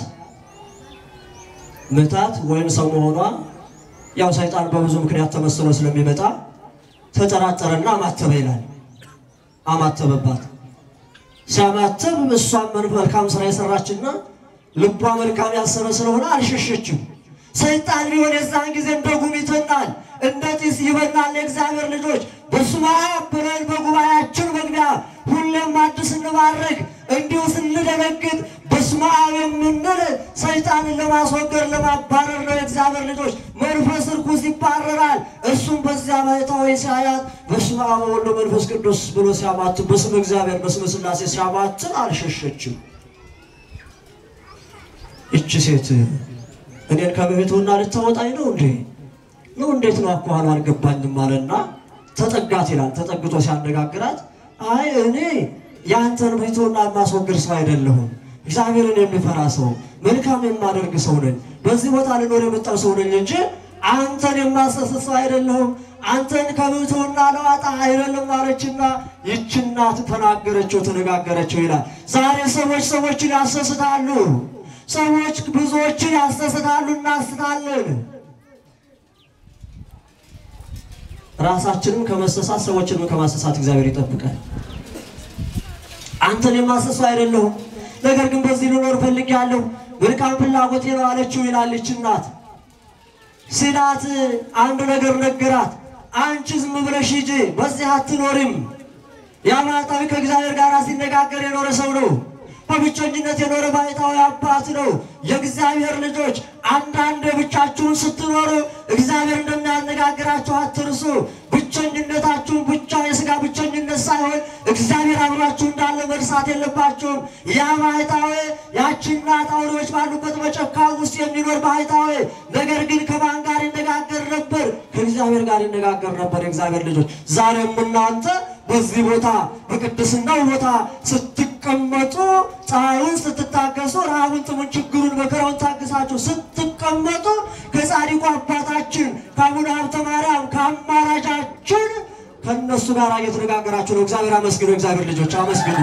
ምታት ወይም ሰው መሆኗ ያው ሰይጣን በብዙ ምክንያት ተመስሎ ስለሚመጣ ተጠራጠረና አማተበ ይላል። አማተበባት። ሲያማተብ እሷም መልካም ስራ የሰራችና ልቧ መልካም ያሰበ ስለሆነ አልሸሸችም። ሰይጣን ሊሆን የዛን ጊዜ እንደ ጉም ይተናል፣ እንደ ጢስ ይበናል። የእግዚአብሔር ልጆች በስመ አብ ብለን በጉባኤያችን መግቢያ ሁሌም አዲስ እንባርክ እንዲሁ ስንደነግጥ በስመ አብ የምንል ሰይጣንን ለማስወገድ ለማባረር ነው። የእግዚአብሔር ልጆች መንፈስ ርኩስ ይባረራል። እሱም በዚያ ባህታዊ ሲያያት በስመ አብ ወወልድ መንፈስ ቅዱስ ብሎ ሲያማትን በስመ እግዚአብሔር በስመ ሥላሴ ሲያማትን አልሸሸችም። ይቺ ሴት እኔን ከቤቱና ልታወጣኝ ነው እንዴ ነው እንዴት ነው አኳኋኑ አልገባኝም አለና ተጠጋት ይላል። ተጠግቶ ሲያነጋግራት አይ እኔ የአንተን ቤቱና የማስወግድ ሰው አይደለሁም እግዚአብሔርን የሚፈራ ሰው መልካም የማደርግ ሰው ነኝ። በዚህ ቦታ ልኖር የመጣው ሰው ነኝ እንጂ አንተን የማሰስት ሰው አይደለሁም። አንተን ከብሕትውና ለዋጣ አይደለም አለችና ይህች እናት ተናገረችው፣ ተነጋገረችው ይላል። ዛሬ ሰዎች ሰዎችን ያሰስታሉ። ሰዎች ብዙዎችን ያሰስታሉ፣ እናስታለን። ራሳችንም ከመሰሳት ሰዎችንም ከማሰሳት እግዚአብሔር ይጠብቃል። አንተን የማሰሱ አይደለሁም ነገር ግን በዚህ ልኖር ፈልጌያለሁ፣ መልካም ፍላጎቴ ነው አለችው ይላለች እናት። ሲላት አንድ ነገር ነገራት። አንቺ ዝም ብለሽ ሂጂ፣ በዚህ አትኖሪም። ያ ባህታዊ ከእግዚአብሔር ጋር ሲነጋገር የኖረ ሰው ነው። በብቸኝነት የኖረ ባህታዊ አባት ነው። የእግዚአብሔር ልጆች አንዳንድ ብቻችሁን ስትኖሩ እግዚአብሔር እንደሚያነጋግራችሁ አትርሱ። ብቸኝነታችሁን ብቻ የሥጋ ብቸኝነት ሳይሆን እግዚአብሔር አብሯችሁ እንዳለ መርሳት የለባችሁም። ያ ባህታዊ ያቺ እናት አውሬዎች ባሉበት መጨካ ውስጥ የሚኖር ባህታዊ ነገር ግን ከማን ጋር ይነጋገር ነበር? ከእግዚአብሔር ጋር ይነጋገር ነበር። የእግዚአብሔር ልጆች ዛሬም እናንተ በዚህ ቦታ በቅድስናው ቦታ ስትቀመጡ ፀሐዩን ስትታገሱ ረሃቡን፣ ጥሙን፣ ችግሩን፣ መከራውን ታግሳችሁ ስትቀመጡ ከጻድቁ አባታችን ከአቡነ ሀብተ ማርያም ከአማራጃችን ከእነሱ ጋር እየተነጋገራችሁ ነው። እግዚአብሔር አመስግኑ። እግዚአብሔር ልጆች አመስግኑ።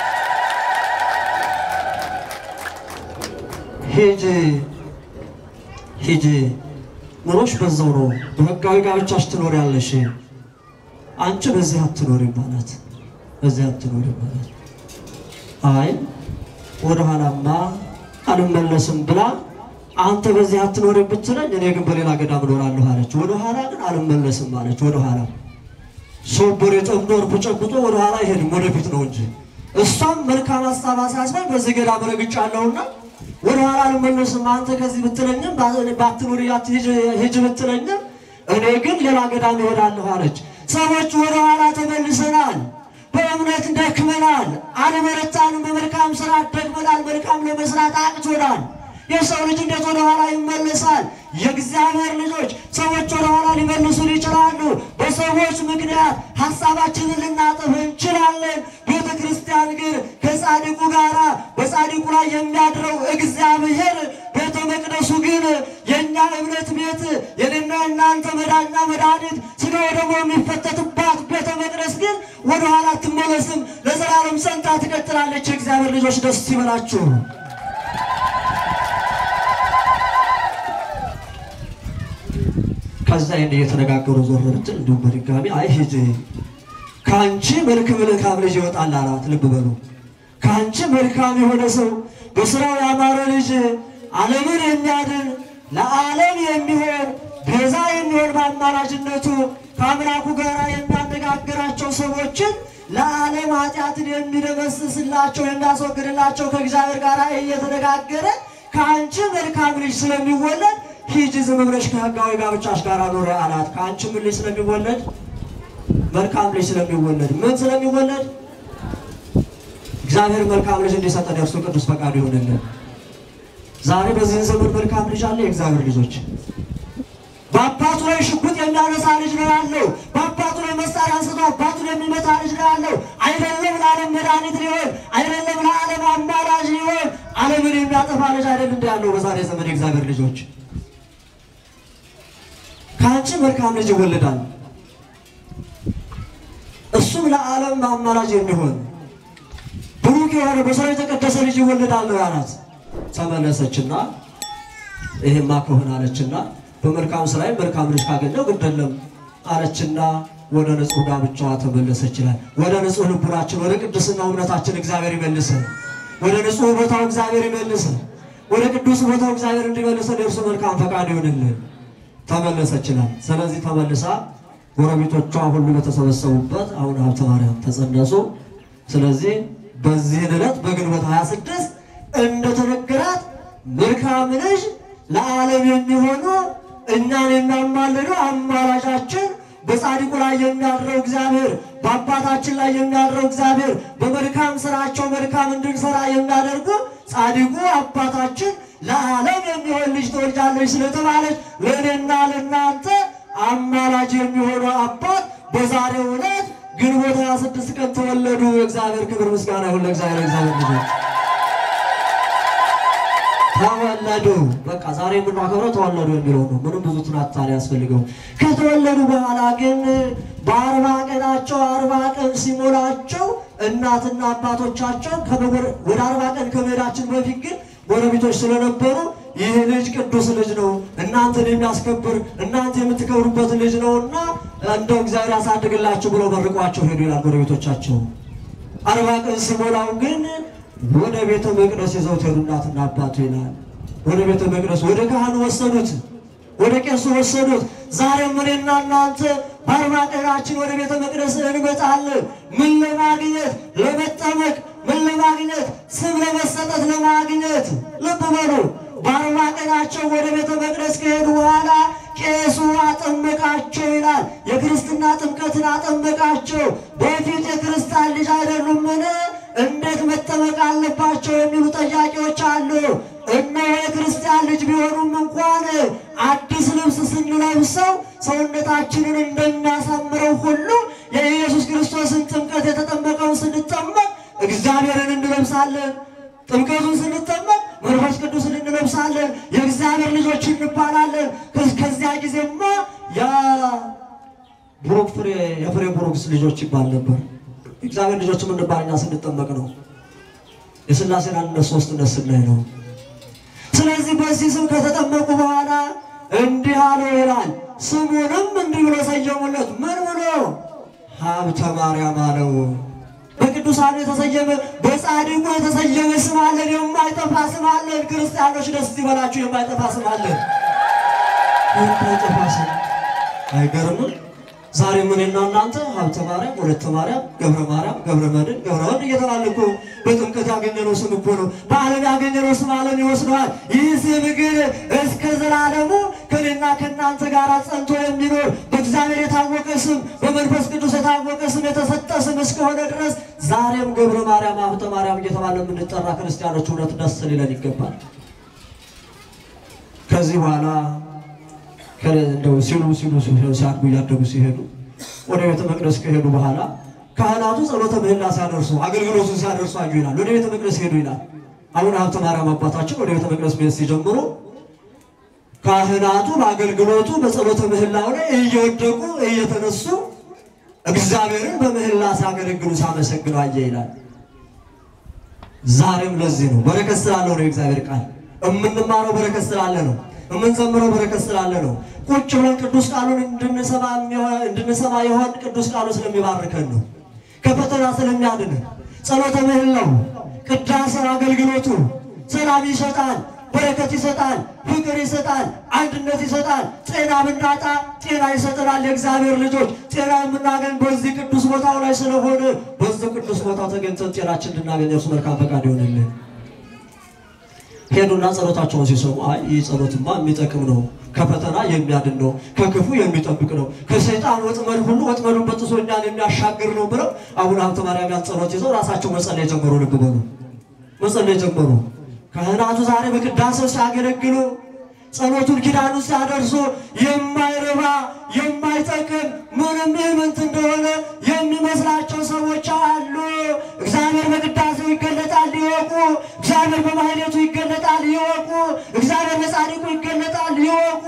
ሂጂ ሂጂ፣ ኑሮሽ በዛው ነው። በህጋዊ ጋብቻሽ ትኖሪያለሽ። አንቺ በዚህ አትኖሪም ማለት በዚህ አትኖሪም ማለት አይ ወደ ኋላማ አልመለስም ብላ አንተ በዚህ አትኖርም ብትለኝ እኔ ግን በሌላ ገዳም እኖራለሁ አለች። ወደ ኋላ ግን አልመለስም አለች። ወደ ኋላ ሶቦር የጠምዶር ጨብጦ ወደ ኋላ አይሄድም ወደፊት ነው እንጂ እሷም መልካም ሀሳብ አሳስባኝ በዚህ ገዳም ረግጫለሁና ወደ ኋላ አልመለስም አንተ ከዚህ ብትለኝም ባትኖር ሂጅ ብትለኝም እኔ ግን ሌላ ገዳም እሄዳለሁ አለች። ሰዎች ወደ ኋላ ተመልሰናል። በእምነት ደክመናል፣ አልበረታንም። በመልካም ስራ ደክመናል፣ መልካም ለመስራት አቅቶናል። የሰው ልጅ እንዴት ወደ ኋላ ይመለሳል? የእግዚአብሔር ልጆች ሰዎች ወደ ኋላ ሊመልሱን ይችላሉ። በሰዎች ምክንያት ሀሳባችንን ልናጠፍ እንችላለን። ቤተ ክርስቲያን ግን ከጻድቁ ጋራ በጻድቁ ላይ የሚያድረው እግዚአብሔር ቤተ መቅደሱ ግን የእኛ እምነት ቤት የኔና እናንተ መዳኛ መድኃኒት ስጋ ደግሞ የሚፈተትባት ቤተ መቅደስ ግን ወደኋላ አትመለስም፣ ለዘላለም ጸንታ ትቀጥላለች። የእግዚአብሔር ልጆች ደስ ይበላችሁ። ከዛ ይህን እየተነጋገሩ ዞር ብትል እንዲሁም በድጋሚ አይ ሂጂ ከአንቺ መልካም መልካም ልጅ ይወጣል አላት። ልብ በሉ ከአንቺ መልካም የሆነ ሰው በስራው ያማረ ልጅ ዓለምን የሚያድን ለዓለም የሚሆን ቤዛ የሚሆን በአማላጅነቱ ከአምላኩ ጋር የሚያነጋግራቸው ሰዎችን ለዓለም ኃጢአትን የሚደመስስላቸው የሚያስወግድላቸው ከእግዚአብሔር ጋር እየተነጋገረ ከአንቺ መልካም ልጅ ስለሚወለድ ሂጂ ዝም ብለሽ ከሕጋዊ ጋብቻሽ ጋር ኑሪ አላት። ከአንቺ ምን ልጅ ስለሚወለድ? መልካም ልጅ ስለሚወለድ። ምን ስለሚወለድ? እግዚአብሔር መልካም ልጅ እንዲሰጠን የእርሱ ቅዱስ ፈቃዱ ይሆንልን። ዛሬ በዚህን ዘመን መልካም ልጅ አለ። የእግዚአብሔር ልጆች በአባቱ ላይ ሽጉጥ የሚያነሳ ልጅ ነው ያለው። በአባቱ ላይ መሳሪያ አንስቶ አባቱን የሚመታ ልጅ ነው ያለው። አይደለም ለዓለም መድኃኒት ሊሆን አይደለም ለዓለም አማላጅ ሊሆን ዓለምን የሚያጠፋ ልጅ አይደል እንዲ ያለው በዛሬ ዘመን የእግዚአብሔር ልጆች ከአንቺ መልካም ልጅ ይወለዳል፣ እሱም ለዓለም አማላጅ የሚሆን ብሩክ የሆነ በሰው የተቀደሰ ልጅ ይወለዳል ነው ያላት። ተመለሰችና ይሄማ ከሆነ አለችና በመልካም ስራዬ መልካም ልጅ ካገኘው ግድ የለም አለችና ወደ ንጹሕ ጋብቻዋ ተመለሰች ይላል። ወደ ንጹሕ ልቡናችን ወደ ቅድስና እምነታችን እግዚአብሔር ይመልሰን። ወደ ንጹሕ ቦታው እግዚአብሔር ይመልሰን። ወደ ቅዱስ ቦታው እግዚአብሔር እንዲመልሰን የእርሱ መልካም ፈቃድ ይሆንልን። ተመለሰች ይላል። ስለዚህ ተመልሳ ጎረቤቶቿ ሁሉ በተሰበሰቡበት አሁን ሀብተ ማርያም ተጸነሱ። ስለዚህ በዚህን ዕለት በግንቦት 26 እንደተነገራት መልካም ልጅ ለዓለም የሚሆኑ እኛን የሚያማልዱ አማላጃችን በጻድቁ ላይ የሚያድረው እግዚአብሔር በአባታችን ላይ የሚያድረው እግዚአብሔር በመልካም ስራቸው መልካም እንድንሰራ የሚያደርጉ ጻድቁ አባታችን ለዓለም የሚሆን ልጅ ትወልጃለች ስለተባለች ለእኔና ለእናንተ አማላጅ የሚሆኑ አባት በዛሬው ዕለት ግንቦት 26 ቀን ተወለዱ። እግዚአብሔር ክብር ምስጋና ይሁን ለእግዚአብሔር። እግዚአብሔር ልጆች ተወለዱ። በቃ ዛሬ የምናከብረው ተወለዱ የሚለው ነው። ምንም ብዙ ትናታን ያስፈልገው። ከተወለዱ በኋላ ግን በአርባ ቀናቸው አርባ ቀን ሲሞላቸው እናትና አባቶቻቸው ከመጎር- ወደ አርባ ቀን ከመሄዳችን በፊት ግን ጎረቤቶች ስለነበሩ ይህ ልጅ ቅዱስ ልጅ ነው፣ እናንተን የሚያስከብር እናንተ የምትከብሩበት ልጅ ነው እና እንደው እግዚአብሔር ያሳድግላችሁ ብለው መርቋቸው ሄዱ ይላል ጎረቤቶቻቸው። አርባ ቀን ሲሞላው ግን ወደ ቤተ መቅደስ ይዘውት ሄዱ እናትና አባቱ ይላል። ወደ ቤተ መቅደስ ወደ ካህኑ ወሰዱት፣ ወደ ቄሱ ወሰዱት። ዛሬም እኔና እናንተ በአርባ ቀናችን ወደ ቤተ መቅደስ እንመጣለን። ምን ለማግኘት? ለመጠመቅ። ምን ለማግኘት? ስም ለመሰጠት ለማግኘት። ልብ በሉ። በአርባ ቀናቸው ወደ ቤተ መቅደስ ከሄዱ በኋላ ቄሱ አጠመቃቸው ይላል። የክርስትና ጥምቀትን አጠመቃቸው። በፊት የክርስቲያን ልጅ አይደሉምን? እንዴት መጠመቅ አለባቸው የሚሉ ጥያቄዎች አሉ። እነሆ የክርስቲያን ልጅ ቢሆኑም እንኳን አዲስ ልብስ ስንለብሰው ሰውነታችንን እንደሚያሳምረው ሁሉ የኢየሱስ ክርስቶስን ጥምቀት የተጠመቀውን ስንጠመቅ እግዚአብሔርን እንለብሳለን። ጥምቀቱን ስንጠመቅ መንፈስ ቅዱስን እንለብሳለን። የእግዚአብሔር ልጆች እንባላለን። ከ- ከዚያ ጊዜማ የቡሩክ ፍሬ የፍሬ ቡሩክስ ልጆች ይባል ነበር። እግዚአብሔር ልጆች የምንባል እኛ ስንጠመቅ ነው። የሥላሴን አንድነት ሦስትነት ስናይ ነው። ስለዚህ በዚህ ስም ከተጠመቁ በኋላ እንዲህ አለው ይላል። ስሙንም እንዲህ ብሎ ሰየሙለት። ምን ብሎ ሀብተ ማርያም አለው። በቅዱሳኑ የተሰየመ በጻድቁ የተሰየመ ስም አለን፣ የማይጠፋ ስም አለን። ክርስቲያኖች ደስ ይበላችሁ፣ የማይጠፋ ስም አለን። የማይጠፋ ስም አይገርምም? ዛሬ ምንና እናንተ ሀብተ ማርያም፣ ወለተ ማርያም፣ ገብረ ማርያም፣ ገብረ መድኅን፣ ገብረ ወልድ እየተባልን እኮ በጥምቀት ያገኘነው ስም እኮ ነው። በዓለም ያገኘነው ስም ዓለም ይወስደዋል። ይህ ስም ግን እስከ ዘላለሙ ከኔና ከእናንተ ጋር ጸንቶ የሚኖር በእግዚአብሔር የታወቀ ስም፣ በመንፈስ ቅዱስ የታወቀ ስም፣ የተሰጠ ስም እስከሆነ ድረስ ዛሬም ገብረ ማርያም፣ ሀብተ ማርያም እየተባለ የምንጠራ ክርስቲያኖች እውነት ደስ ሊለን ይገባል። ከዚህ በኋላ እንደው ሲሉ ሲሉ ሲያድጉ እያደጉ ሲሄዱ ወደ ቤተ መቅደስ ከሄዱ በኋላ ካህናቱ ጸሎተ ምህላ ሲያደርሱ አገልግሎቱን ሲያደርሱ አዩ ይላል። ወደ ቤተ መቅደስ ሄዱ ይላል። አሁን ሀብተ ማርያም አባታችን ወደ ቤተ መቅደስ መሄድ ሲጀምሩ ካህናቱ በአገልግሎቱ በጸሎተ ምህላው ላይ እየወደቁ እየተነሱ እግዚአብሔርን በምህላ ሲያገለግሉ ሲያመሰግኑ አየ ይላል። ዛሬም ለዚህ ነው በረከት ስላለው ነው የእግዚአብሔር ቃል የምንማረው በረከት ስላለ ነው የምንዘምረው በረከት ስላለ ነው። ቁጭ ብለን ቅዱስ ቃሉን እንድንሰማ የሚሆን- እንድንሰማ የሆን ቅዱስ ቃሉ ስለሚባርከን ነው። ከፈተና ስለሚያድንን ጸሎተ ምህላው፣ ቅዳሴው፣ አገልግሎቱ ሰላም ይሰጣል፣ በረከት ይሰጣል፣ ፍቅር ይሰጣል፣ አንድነት ይሰጣል። ጤና ብናጣ ጤና ይሰጠናል። የእግዚአብሔር ልጆች ጤና የምናገኝ በዚህ ቅዱስ ቦታው ላይ ስለሆነ በዚህ ቅዱስ ቦታው ተገኝተን ጤናችን እንድናገኝ እርሱ መልካም ፈቃድ ይሆንልን። ሄዱና ጸሎታቸውን ሲሰሙ አይ ይህ ጸሎትማ የሚጠቅም ነው፣ ከፈተና የሚያድን ነው፣ ከክፉ የሚጠብቅ ነው፣ ከሰይጣን ወጥመድ ሁሉ ወጥመዱን በጥሶ እኛን የሚያሻግር ነው ብለው አቡነ ሀብተ ማርያም ያን ጸሎት ይዘው ራሳቸው መጸለይ ጀመሩ። ልብ በሉ መጸለይ ጀመሩ። ካህናቱ ዛሬ በቅዳሴው ሲያገለግሉ ጸሎቱን ኪዳኑ ሲያደርሱ የማይረባ የማይጠቅም ምንም ምንት እንደሆነ የሚመስላቸው ሰዎች አሉ። እግዚአብሔር በቅዳሴው ይገለጣል ይወቁ። እግዚአብሔር በማህሌቱ ይገለጣል ይወቁ። እግዚአብሔር በጻድቁ ይገለጣል ይወቁ።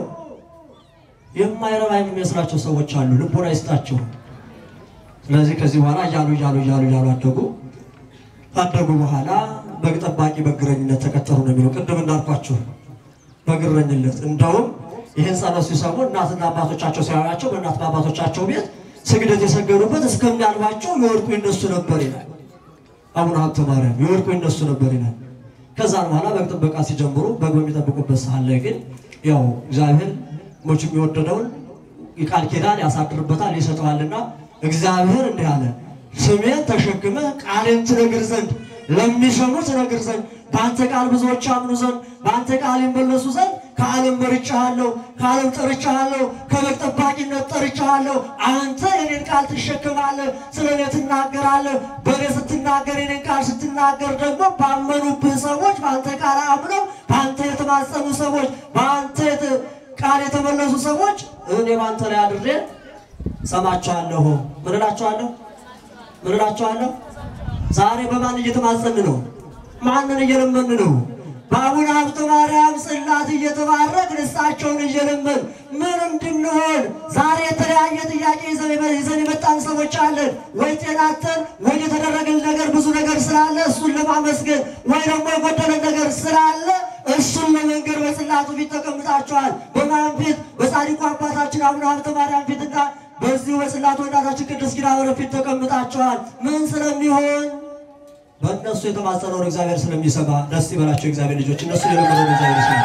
የማይረባ የሚመስላቸው ሰዎች አሉ። ልቦና ይስጣቸው። ስለዚህ ከዚህ በኋላ እያሉ እያሉ እያሉ እያሉ አደጉ። ካደጉ በኋላ በግ ጠባቂ በግረኝነት ተቀጠሩ ነው የሚለው ቅድም እንዳልኳችሁ በግረኝነት እንደውም ይህን ጸሎት ሲሰሙ እናትና አባቶቻቸው ሲያዩአቸው በእናትና አባቶቻቸው ቤት ስግደት የሰገዱበት እስከሚያልባቸው የወድቁ ይነሱ ነበር ይላል። አቡነ ሀብተ ማርያም የወድቁ ይነሱ ነበር ይላል። ከዛም በኋላ በግ ጥበቃ ሲጀምሩ በግ በሚጠብቁበት ሰዓት ላይ ግን ያው እግዚአብሔር መቼም የወደደውን የቃል ኪዳን ያሳድርበታል ይሰጠዋልና እግዚአብሔር እንዲህ አለ፣ ስሜን ተሸክመህ ቃሌን ትነግር ዘንድ ለሚሰሙ ትነግር ዘንድ በአንተ ቃል ብዙዎች ያምኑ ዘንድ በአንተ ቃል ይመለሱ ዘንድ ከዓለም መርጫሃለሁ፣ ከዓለም ጠርጫሃለሁ፣ ከበግ ጠባቂነት ጠርጫሃለሁ። አንተ የኔን ቃል ትሸክማለህ፣ ስለ እኔ ትናገራለህ። በእኔ ስትናገር የኔን ቃል ስትናገር ደግሞ ባመኑብህ ሰዎች በአንተ ቃል አምነው በአንተ የተማጸኑ ሰዎች በአንተ የተ- ቃል የተመለሱ ሰዎች እኔ በአንተ ላይ አድሬ ሰማቸዋለሁ። ምን እላቸዋለሁ? ምን እላቸዋለሁ? ዛሬ በማን እየተማጸን ነው? ማንን እየለመን ነው? በአቡነ ሀብተ ማርያም ጽላት እየተባረክ እሳቸውን እየለመን ምን እንድንሆን ዛሬ የተለያየ ጥያቄ ይዘን ይዘን የመጣን ሰዎች አለን። ወይ ጤናተን ወይ የተደረገን ነገር ብዙ ነገር ስላለ እሱን ለማመስገን ወይ ደግሞ የጎደለን ነገር ስላለ እሱን ለመንገድ በጽላቱ ፊት ተቀምጣችኋል። በማን ፊት? በጻድቁ አባታችን አቡነ ሀብተ ማርያም ፊትና በዚሁ በጽላቱ እናታችን ቅድስት ኪዳነ ምሕረት ፊት ተቀምጣችኋል። ምን ስለሚሆን በእነሱ የተማጸነውን እግዚአብሔር ስለሚሰማ ደስ ይበላቸው። እግዚአብሔር ልጆች እነሱ የለመነውን እግዚአብሔር ይሰማ።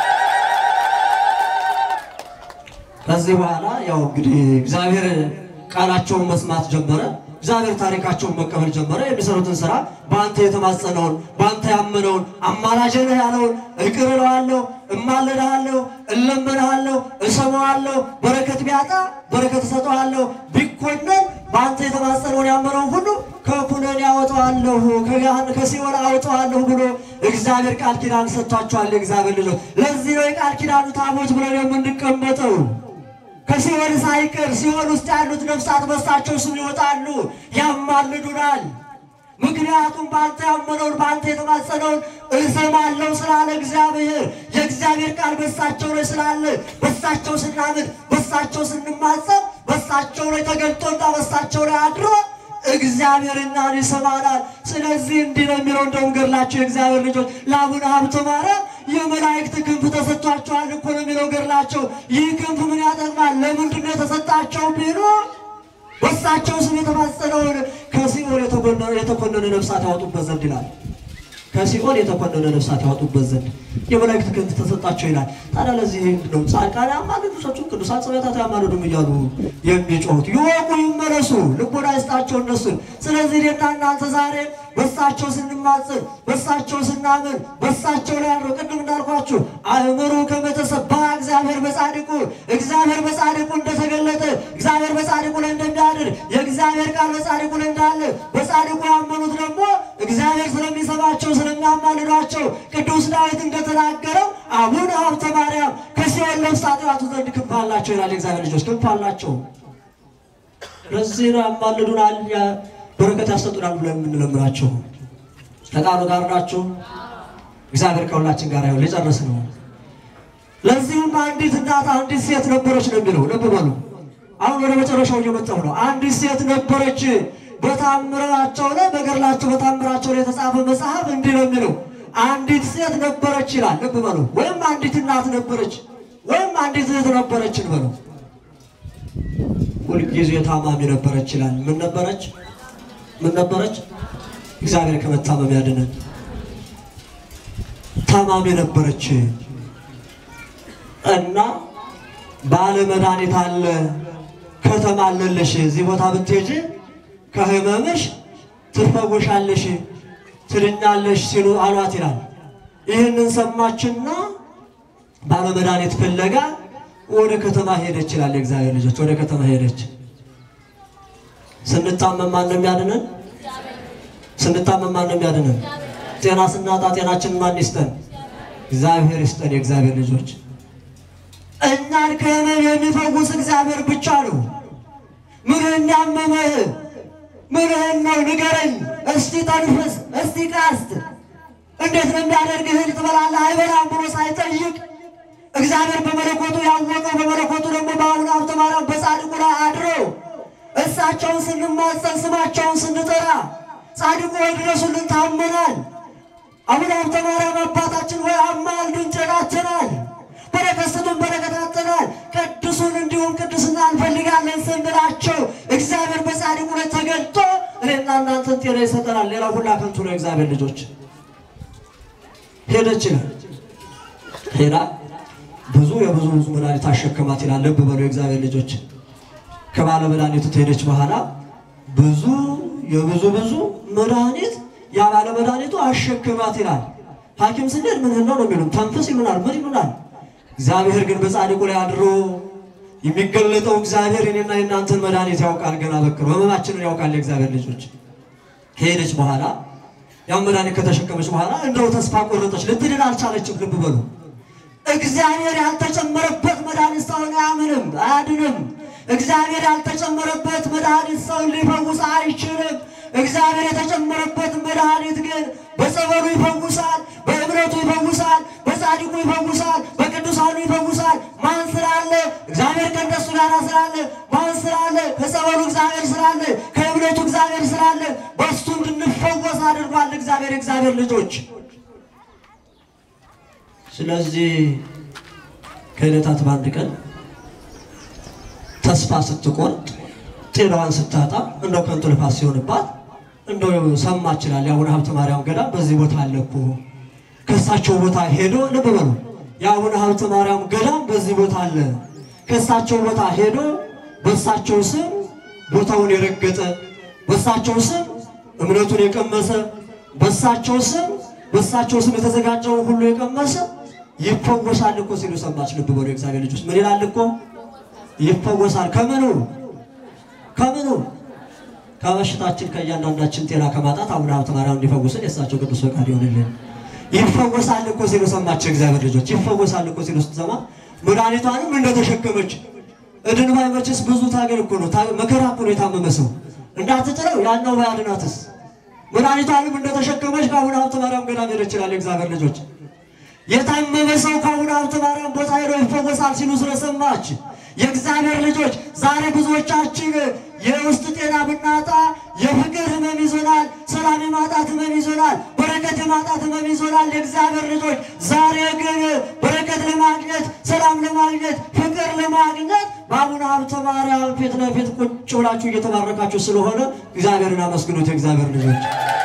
ከዚህ በኋላ ያው እንግዲህ እግዚአብሔር ቃላቸውን መስማት ጀመረ። እግዚአብሔር ታሪካቸውን መቀበል ጀመረ። የሚሰሩትን ስራ በአንተ የተማጸነውን በአንተ ያመነውን አማላጅ ነህ ያለውን እቅር እለዋለሁ፣ እማልድሃለሁ፣ እለምንሃለሁ፣ እሰማዋለሁ። በረከት ቢያጣ በረከት እሰጠዋለሁ፣ ቢኮነን በአንተ የተማጸነውን ያመነውን ሁሉ ከኩነኔ ያወጣዋለሁ፣ ከገሃነም ከሲኦል አወጣዋለሁ ብሎ እግዚአብሔር ቃል ኪዳን ሰጥቷቸዋል። የእግዚአብሔር ልጆች ለዚህ ነው የቃል ኪዳኑ ታቦት ብለን የምንቀመጠው። ከሲኦል ሳይቀር ሲኦል ውስጥ ያሉት ነፍሳት በሳቸው ስም ይወጣሉ፣ ያማልዱናል። ምክንያቱም በአንተ ያመነውን በአንተ የተማጸነውን እሰማለሁ ስላለ እግዚአብሔር የእግዚአብሔር ቃል በሳቸው ላይ ስላለ በሳቸው ስናምን በሳቸው ስንማጸን በሳቸው ላይ ተገልጦና በሳቸው ላይ አድሮ እግዚአብሔር እኛን ይሰማናል። ስለዚህ እንዲህ ነው የሚለው እንደውም ገድላቸው የእግዚአብሔር ልጆች ለአቡነ ሀብተ ማርያም የመላእክት ክንፍ ተሰጥቷቸዋል እኮ ነው የሚለው ገድላቸው። ይህ ክንፍ ምን ያጠቅማል? ለምንድን ነው የተሰጣቸው ቢሉ በሳቸው ስም የተማጸነውን ከሲኦል የተጎ የተኮነነ ነፍሳት ያወጡበት ዘንድ ይላል። ከሲኦል የተኮነነ ነፍሳት ያወጡበት ዘንድ የመላእክት ክንፍ ተሰጣቸው ይላል። ታዲያ ለዚህ ነው ጻድቃን ያማልዱ ሰዎቹ ቅዱሳን ጸበታት ያማልዱም እያሉ የሚጮሁት። ይወቁ ይመለሱ፣ ልቦና ይስጣቸው እነሱን። ስለዚህ እኔና እናንተ ዛሬ በሳቸው ስንማጽን፣ በሳቸው ስናምን፣ በሳቸው ላይ ያለው ቅድም እንዳልኳችሁ አእምሩ ከመተሰባ እግዚአብሔር በጻድቁ እግዚአብሔር በጻድቁ እንደተገለጠ እግዚአብሔር በጻድቁ ላይ እንደሚያድር የእግዚአብሔር ቃል በጻድቁ ላይ እንዳለ በጻድቁ ያመኑት ደግሞ እግዚአብሔር ስለሚሰማቸው ስለሚያማልዷቸው ቅዱስ ዳዊት እንደተናገረው አቡነ ሀብተ ማርያም ከሲኦል ነፍሳት ያወጡ ዘንድ ክንፍ አላቸው ይላል። የእግዚአብሔር ልጆች ክንፍ አላቸው። ለዚህ ነው ያማልዱናል፣ ያ- በረከት ያሰጡናል ብለን የምንለምናቸው። ከቃሉ ጋር ናቸው። እግዚአብሔር ከሁላችን ጋር ይሁን። ሊጨርስ ነው። ለዚሁም አንዲት እናት አንዲት ሴት ነበረች ነው የሚለው። ልብ በሉ። አሁን ወደ መጨረሻው እየመጣሁ ነው። አንዲት ሴት ነበረች በታምራቸው ላይ በገድላቸው በታምራቸው ላይ የተጻፈ መጽሐፍ እንዲህ ነው የሚለው። አንዲት ሴት ነበረች ይላል። ልብ በሉ። ወይም አንዲት እናት ነበረች ወይም አንዲት እህት ነበረች እንበሉ። ሁልጊዜ ታማሚ ነበረች ይላል። ምን ነበረች? ምን ነበረች? እግዚአብሔር ከመታመም ያድነን። ታማሚ ነበረች እና ባለ መድኃኒት አለ ከተማ አለልሽ፣ እዚህ ቦታ ብትሄጂ ከህመምሽ ትፈወሻለሽ፣ ትድኛለሽ ሲሉ አሏት ይላል። ይህንን ሰማችና ባለ መድኃኒት ፍለጋ ወደ ከተማ ሄደች ይላል። የእግዚአብሔር ልጆች ወደ ከተማ ሄደች። ስንታመም ማን ነው የሚያድነን? ስንታመም ማን ነው የሚያድነን? ጤና ስናጣ ጤናችን ማን ይስጠን? እግዚአብሔር ይስጠን። የእግዚአብሔር ልጆች እኛን ከህመም የሚፈውስ እግዚአብሔር ብቻ ነው። ምንህን ያመመህ ምንህን ነው ንገረኝ። እስቲ ተንፍስ፣ እስቲ ቃስት እንዴት ነው የሚያደርግህ? እህል ትበላለህ አይበላም ብሎ ሳይጠይቅ እግዚአብሔር በመለኮቱ ያወቀው በመለኮቱ ደግሞ በአቡነ ሀብተ ማርያም በጻድቁ ላይ አድሮ እሳቸውን ስንማጸን ስማቸውን ስንጠራ ጻድቁ ወይ ድረሱልን ታመናል። አቡነ ሀብተ ማርያም አባታችን ወይ አማልዱን ጭናትናል። በረከት ስጡን በረከት አጥተናል። ቅዱሱን እንዲሁም ቅድስና እንፈልጋለን ስንላቸው እግዚአብሔር በጻድቁ ላይ ተገልጦ እኔና እናንተን ጤና ይሰጠናል። ሌላ ሁላ ከንቱ ነው። እግዚአብሔር ልጆች ሄደች ይላል ሄዳ ብዙ የብዙ ብዙ መድኃኒት አሸከማት ይላል። ልብ በሉ የእግዚአብሔር ልጆች ከባለ መድኃኒቱ ትሄደች በኋላ ብዙ የብዙ ብዙ መድኃኒት ያ ባለ መድኃኒቱ አሸከማት ይላል። ሐኪም ስንሄድ ምን ነው ነው የሚሉን ተንፍስ ይሉናል፣ ምን ይሉናል። እግዚአብሔር ግን በጻድቁ ላይ አድሮ የሚገለጠው እግዚአብሔር እኔና የእናንተን መድኃኒት ያውቃል። ገና በቅርቡ ህመማችንን ያውቃል። የእግዚአብሔር ልጆች ሄደች በኋላ ያው መድኃኒት ከተሸከመች በኋላ እንደው ተስፋ ቆረጠች። ልትድን አልቻለችም። ልብ በሉ እግዚአብሔር ያልተጨመረበት መድኃኒት ሰውን አያምንም፣ አያድንም። እግዚአብሔር ያልተጨመረበት መድኃኒት ሰውን ሊፈውስ አይችልም። እግዚአብሔር የተጨመረበት መድኃኒት ግን በጸበሉ ይፈውሳል፣ በእምነቱ ይፈውሳል፣ በጻድቁ ይፈውሳል፣ በቅዱሳኑ ይፈውሳል። ማን ስላለ? እግዚአብሔር ከእነሱ ጋር ስላለ። ማን ስላለ? ከጸበሉ እግዚአብሔር ስላለ፣ ከእምነቱ እግዚአብሔር ስላለ በእሱ እንድንፈወስ አድርጓል እግዚአብሔር እግዚአብሔር ልጆች ስለዚህ ከዕለታት በአንድ ቀን ተስፋ ስትቆርጥ ጤናዋን ስታጣ እንደው ከንቱ ልፋት ሲሆንባት እንደው ሰማች ይላል የአቡነ ሀብተ ማርያም ገዳም በዚህ ቦታ አለ እኮ ከእሳቸው ቦታ ሄዶ ልብ በሉ የአቡነ ሀብተ ማርያም ገዳም በዚህ ቦታ አለ ከእሳቸው ቦታ ሄዶ በእሳቸው ስም ቦታውን የረገጠ በእሳቸው ስም እምነቱን የቀመሰ በእሳቸው ስም በእሳቸው ስም የተዘጋጀውን ሁሉ የቀመሰ ይፈወሳል እኮ ሲሉ ሰማች። ልብ በሉ የእግዚአብሔር ልጆች ምን ይላል እኮ ይፈወሳል። ከምኑ ከምኑ ከበሽታችን ከእያንዳንዳችን ጤና ከማጣት አቡነ ሀብተ ማርያም እንዲፈውስን የእሳቸው ቅዱስ ፈቃድ ይሆንልን። ይፈወሳል እኮ ሲሉ ሰማች። የእግዚአብሔር ልጆች ይፈወሳል እኮ ሲሉ ስትሰማ መድኃኒቷንም እንደተሸከመች እድን ባይመችስ ብዙ ታገል እኮ ነው ታ- መከራ እኮ ነው የታመመ ሰው እንዳትጥለው ያናው ባያድናትስ መድኃኒቷንም እንደተሸከመች ከአቡነ ሀብተ ማርያም ገዳም ሄደች ይላል የእግዚአብሔር ልጆች የታመመ ሰው ከአቡነ ሀብተ ማርያም ቦታ ሄዶ ይፈወሳል ሲሉ ስለሰማች የእግዚአብሔር ልጆች ዛሬ ብዙዎቻችን የውስጥ ጤና ብናጣ የፍቅር ህመም ይዞናል፣ ሰላም የማጣት ህመም ይዞናል፣ በረከት የማጣት ህመም ይዞናል። የእግዚአብሔር ልጆች ዛሬ ግን በረከት ለማግኘት ሰላም ለማግኘት ፍቅር ለማግኘት በአቡነ ሀብተ ማርያም ፊት ለፊት ቁጭ ብላችሁ እየተባረካችሁ ስለሆነ እግዚአብሔርን አመስግኑት። የእግዚአብሔር ልጆች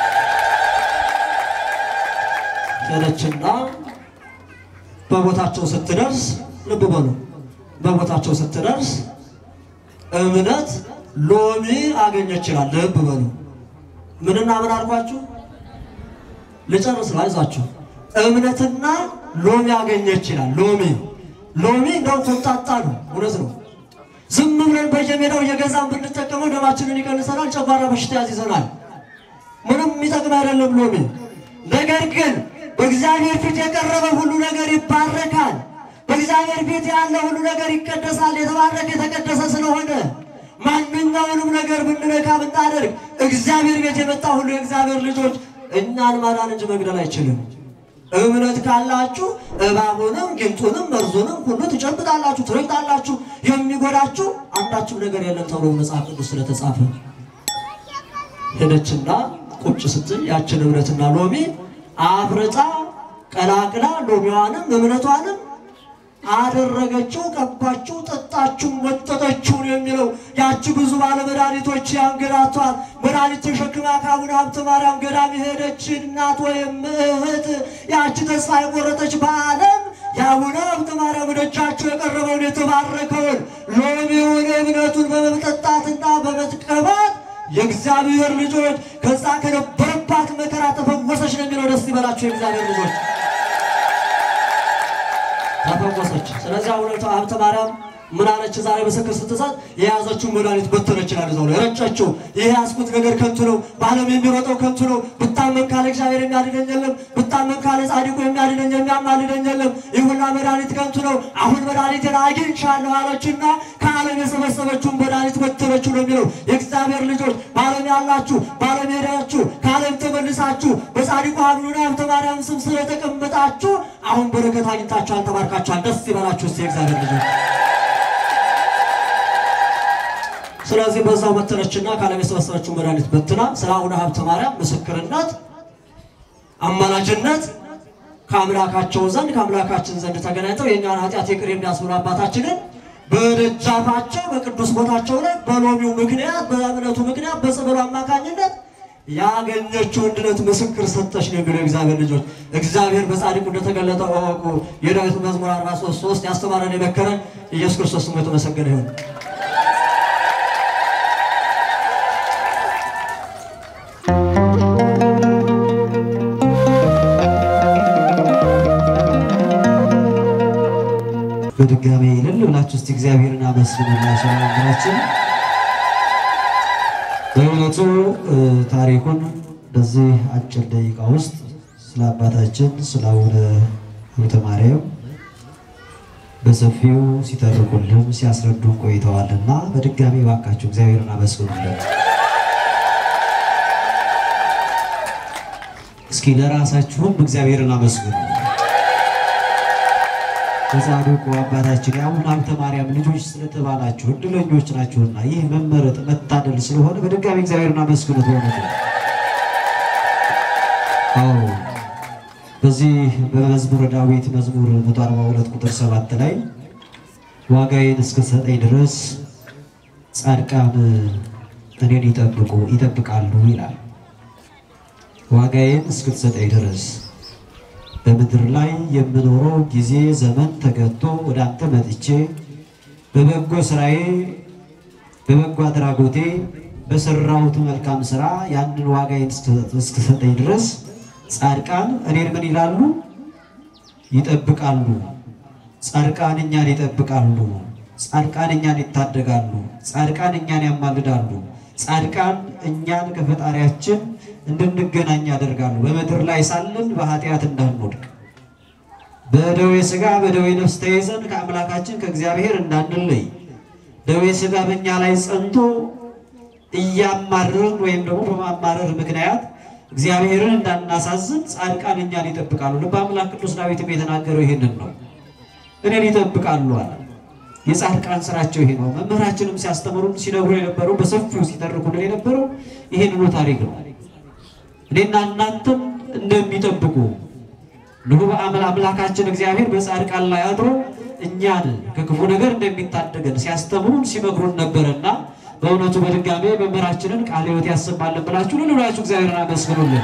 ሄደችና በቦታቸው ስትደርስ ልብ በሉ፣ በቦታቸው ስትደርስ እምነት ሎሚ አገኘች ይላል። ልብ በሉ። ምንና ምን አልኳችሁ? ልጨርስ ነው፣ አይዟችሁ። እምነትና ሎሚ አገኘች ይላል። ሎሚ ሎሚ እንደው ኮምጣጣ ነው፣ እውነት ነው። ዝም ብለን በየሜዳው እየገዛን ብንጠቀመው ደማችንን ይቀንሰናል፣ ጨጓራ በሽታ ያዝይዘናል። ምንም የሚጠቅም አይደለም ሎሚ። ነገር ግን በእግዚአብሔር ፊት የቀረበ ሁሉ ነገር ይባረካል። በእግዚአብሔር ፊት ያለ ሁሉ ነገር ይቀደሳል። የተባረከ የተቀደሰ ስለሆነ ማንኛውንም ነገር ብንነካ ብናደርግ እግዚአብሔር ቤት የመጣ ሁሉ የእግዚአብሔር ልጆች እኛን ማዳን እንጂ መግደል አይችልም። እምነት ካላችሁ እባቡንም ጊንጡንም መርዙንም ሁሉ ትጨብጣላችሁ፣ ትረግጣላችሁ፣ የሚጎዳችሁ አንዳችም ነገር የለም ተብሎ መጽሐፍ ቅዱስ ስለተጻፈ ሄደችና ቁጭ ስትል ያችን እምነትና ሎሚ አፍርጣ ቀላቅላ ሎሚዋንም እምነቷንም አደረገችው፣ ቀባችው፣ ጠጣችው፣ ወጠጠችው ነው የሚለው። ያቺ ብዙ ባለ መድኃኒቶች ያንገላቷት መድኃኒት ተሸክማ ከአቡነ ሀብተ ማርያም ገዳም የሄደች እናት ወይም እህት ያቺ ተስፋ የቆረጠች በዓለም የአቡነ ሀብተ ማርያም ደጃቸው የቀረበውን የተባረከውን ሎሚውን እምነቱን በመጠጣትና በመጥቀባት የእግዚአብሔር ልጆች ከዛ ከነበረባት መከራ ተፈወሰች ነው የሚለው። ደስ ይበላቸው የእግዚአብሔር ልጆች ተፈወሰች። ስለዚህ አቡነ ሀብተ ማርያም ምን አለች? ዛሬ ምስክር ስትሰጥ የያዘችውን መድኃኒት በተነች ይላል። እዛው ላይ ረጨችው። ይህ ያዝኩት ነገር ከንቱ ነው፣ በዓለም የሚሮጠው ከንቱ ነው። ብታመም ካለ እግዚአብሔር የሚያድነኝ የለም፣ ብታመም ካለ ጻድቁ የሚያድነኝ የሚያማልደኝ የለም። ይህ ሁላ መድኃኒት ከንቱ ነው። አሁን መድኃኒትን አግኝቻለሁ አለችና ከዓለም የሰበሰበችውን መድኃኒት በተነችው ነው የሚለው። የእግዚአብሔር ልጆች በዓለም ያላችሁ በዓለም ሄዳችሁ ከዓለም ተመልሳችሁ በጻድቁ አቡነ ሀብተ ማርያም ስም ስለተቀመጣችሁ አሁን በረከት አግኝታችኋል፣ ተባርካችኋል። ደስ ይበላችሁ እስቲ የእግዚአብሔር ልጆች። ስለዚህ በዛው መተነችና ከዓለም የሰበሰበችውን መድኃኒት በትና ስለ አቡነ ሀብተ ማርያም ምስክርነት፣ አማላጅነት ከአምላካቸው ዘንድ ከአምላካችን ዘንድ ተገናኝተው የእኛን ኃጢአት ይቅር የሚያስብሉ አባታችንን በደጃፋቸው በቅዱስ ቦታቸው ላይ በሎሚው ምክንያት በእምነቱ ምክንያት በጸበሉ አማካኝነት ያገኘችውን ድነት ምስክር ሰጠች ነው የሚለው እግዚአብሔር ልጆች። እግዚአብሔር በጻድቁ እንደተገለጠ እወቁ። የዳዊት መዝሙር 43 3 ያስተማረን የመከረን ኢየሱስ ክርስቶስ ስሙ የተመሰገነ ይሁን። በድጋሚ ይልል ብላችሁ እስቲ እግዚአብሔርን አመስግኑላችሁ። ነገራችን በእውነቱ ታሪኩን በዚህ አጭር ደቂቃ ውስጥ ስለ አባታችን ስለ አቡነ ሀብተ ማርያም በሰፊው ሲተርኩልን ሲያስረዱን ቆይተዋልና በድጋሚ እባካችሁ እግዚአብሔርን አመስግኑለት። እስኪ ለራሳችሁም እግዚአብሔርን አመስግኑ። የጻድቁ አባታችን የአቡነ ሀብተ ማርያም ልጆች ስለተባላችሁ እድለኞች ናችሁና ይህ መመረጥ መታደል ስለሆነ በድጋሚ እግዚአብሔርን አመስግኑት። በእውነቱ አዎ በዚህ በመዝሙረ ዳዊት መዝሙር 142 ቁጥር 7 ላይ ዋጋዬን እስክሰጠኝ ድረስ ጻድቃን እኔን ይጠብቁ ይጠብቃሉ ይላል። ዋጋዬን እስክትሰጠኝ ድረስ በምድር ላይ የምኖረው ጊዜ ዘመን ተገቶ ወደ አንተ መጥቼ በበጎ ስራዬ በበጎ አድራጎቴ በሰራሁት መልካም ስራ ያንን ዋጋዬን እስክሰጠኝ ድረስ ጻድቃን እኔን ምን ይላሉ? ይጠብቃሉ። ጻድቃን እኛን ይጠብቃሉ። ጻድቃን እኛን ይታደጋሉ። ጻድቃን እኛን ያማልዳሉ። ጻድቃን እኛን ከፈጣሪያችን እንድንገናኝ ያደርጋሉ። በምድር ላይ ሳለን በኃጢአት እንዳንወድቅ በደዌ ሥጋ በደዌ ነፍስ ተይዘን ከአምላካችን ከእግዚአብሔር እንዳንለይ ደዌ ሥጋ በእኛ ላይ ጸንቶ እያማረርን ወይም ደግሞ በማማረር ምክንያት እግዚአብሔርን እንዳናሳዝን ጻድቃን እኛን ይጠብቃሉ። ልበ አምላክ ቅዱስ ዳዊትም የተናገረው ይህንን ነው። እኔን ይጠብቃሉ አለ። የጻድቃን ስራቸው ይሄ ነው። መምህራችንም ሲያስተምሩን ሲነግሩ የነበረው በሰፊው ሲተርኩልን የነበረው ይህንኑ ታሪክ ነው። እኔና እናንተም እንደሚጠብቁ ንሁ አምላካችን እግዚአብሔር በጻድቃን ላይ አድሮ እኛን ከክፉ ነገር እንደሚታደገን ሲያስተምሩን ሲመክሩን ነበረና በእውነቱ በድጋሜ መምህራችንን ቃለ ሕይወት ያሰማልን ብላችሁ ልን ብላችሁ እግዚአብሔርን አመስግኑልን።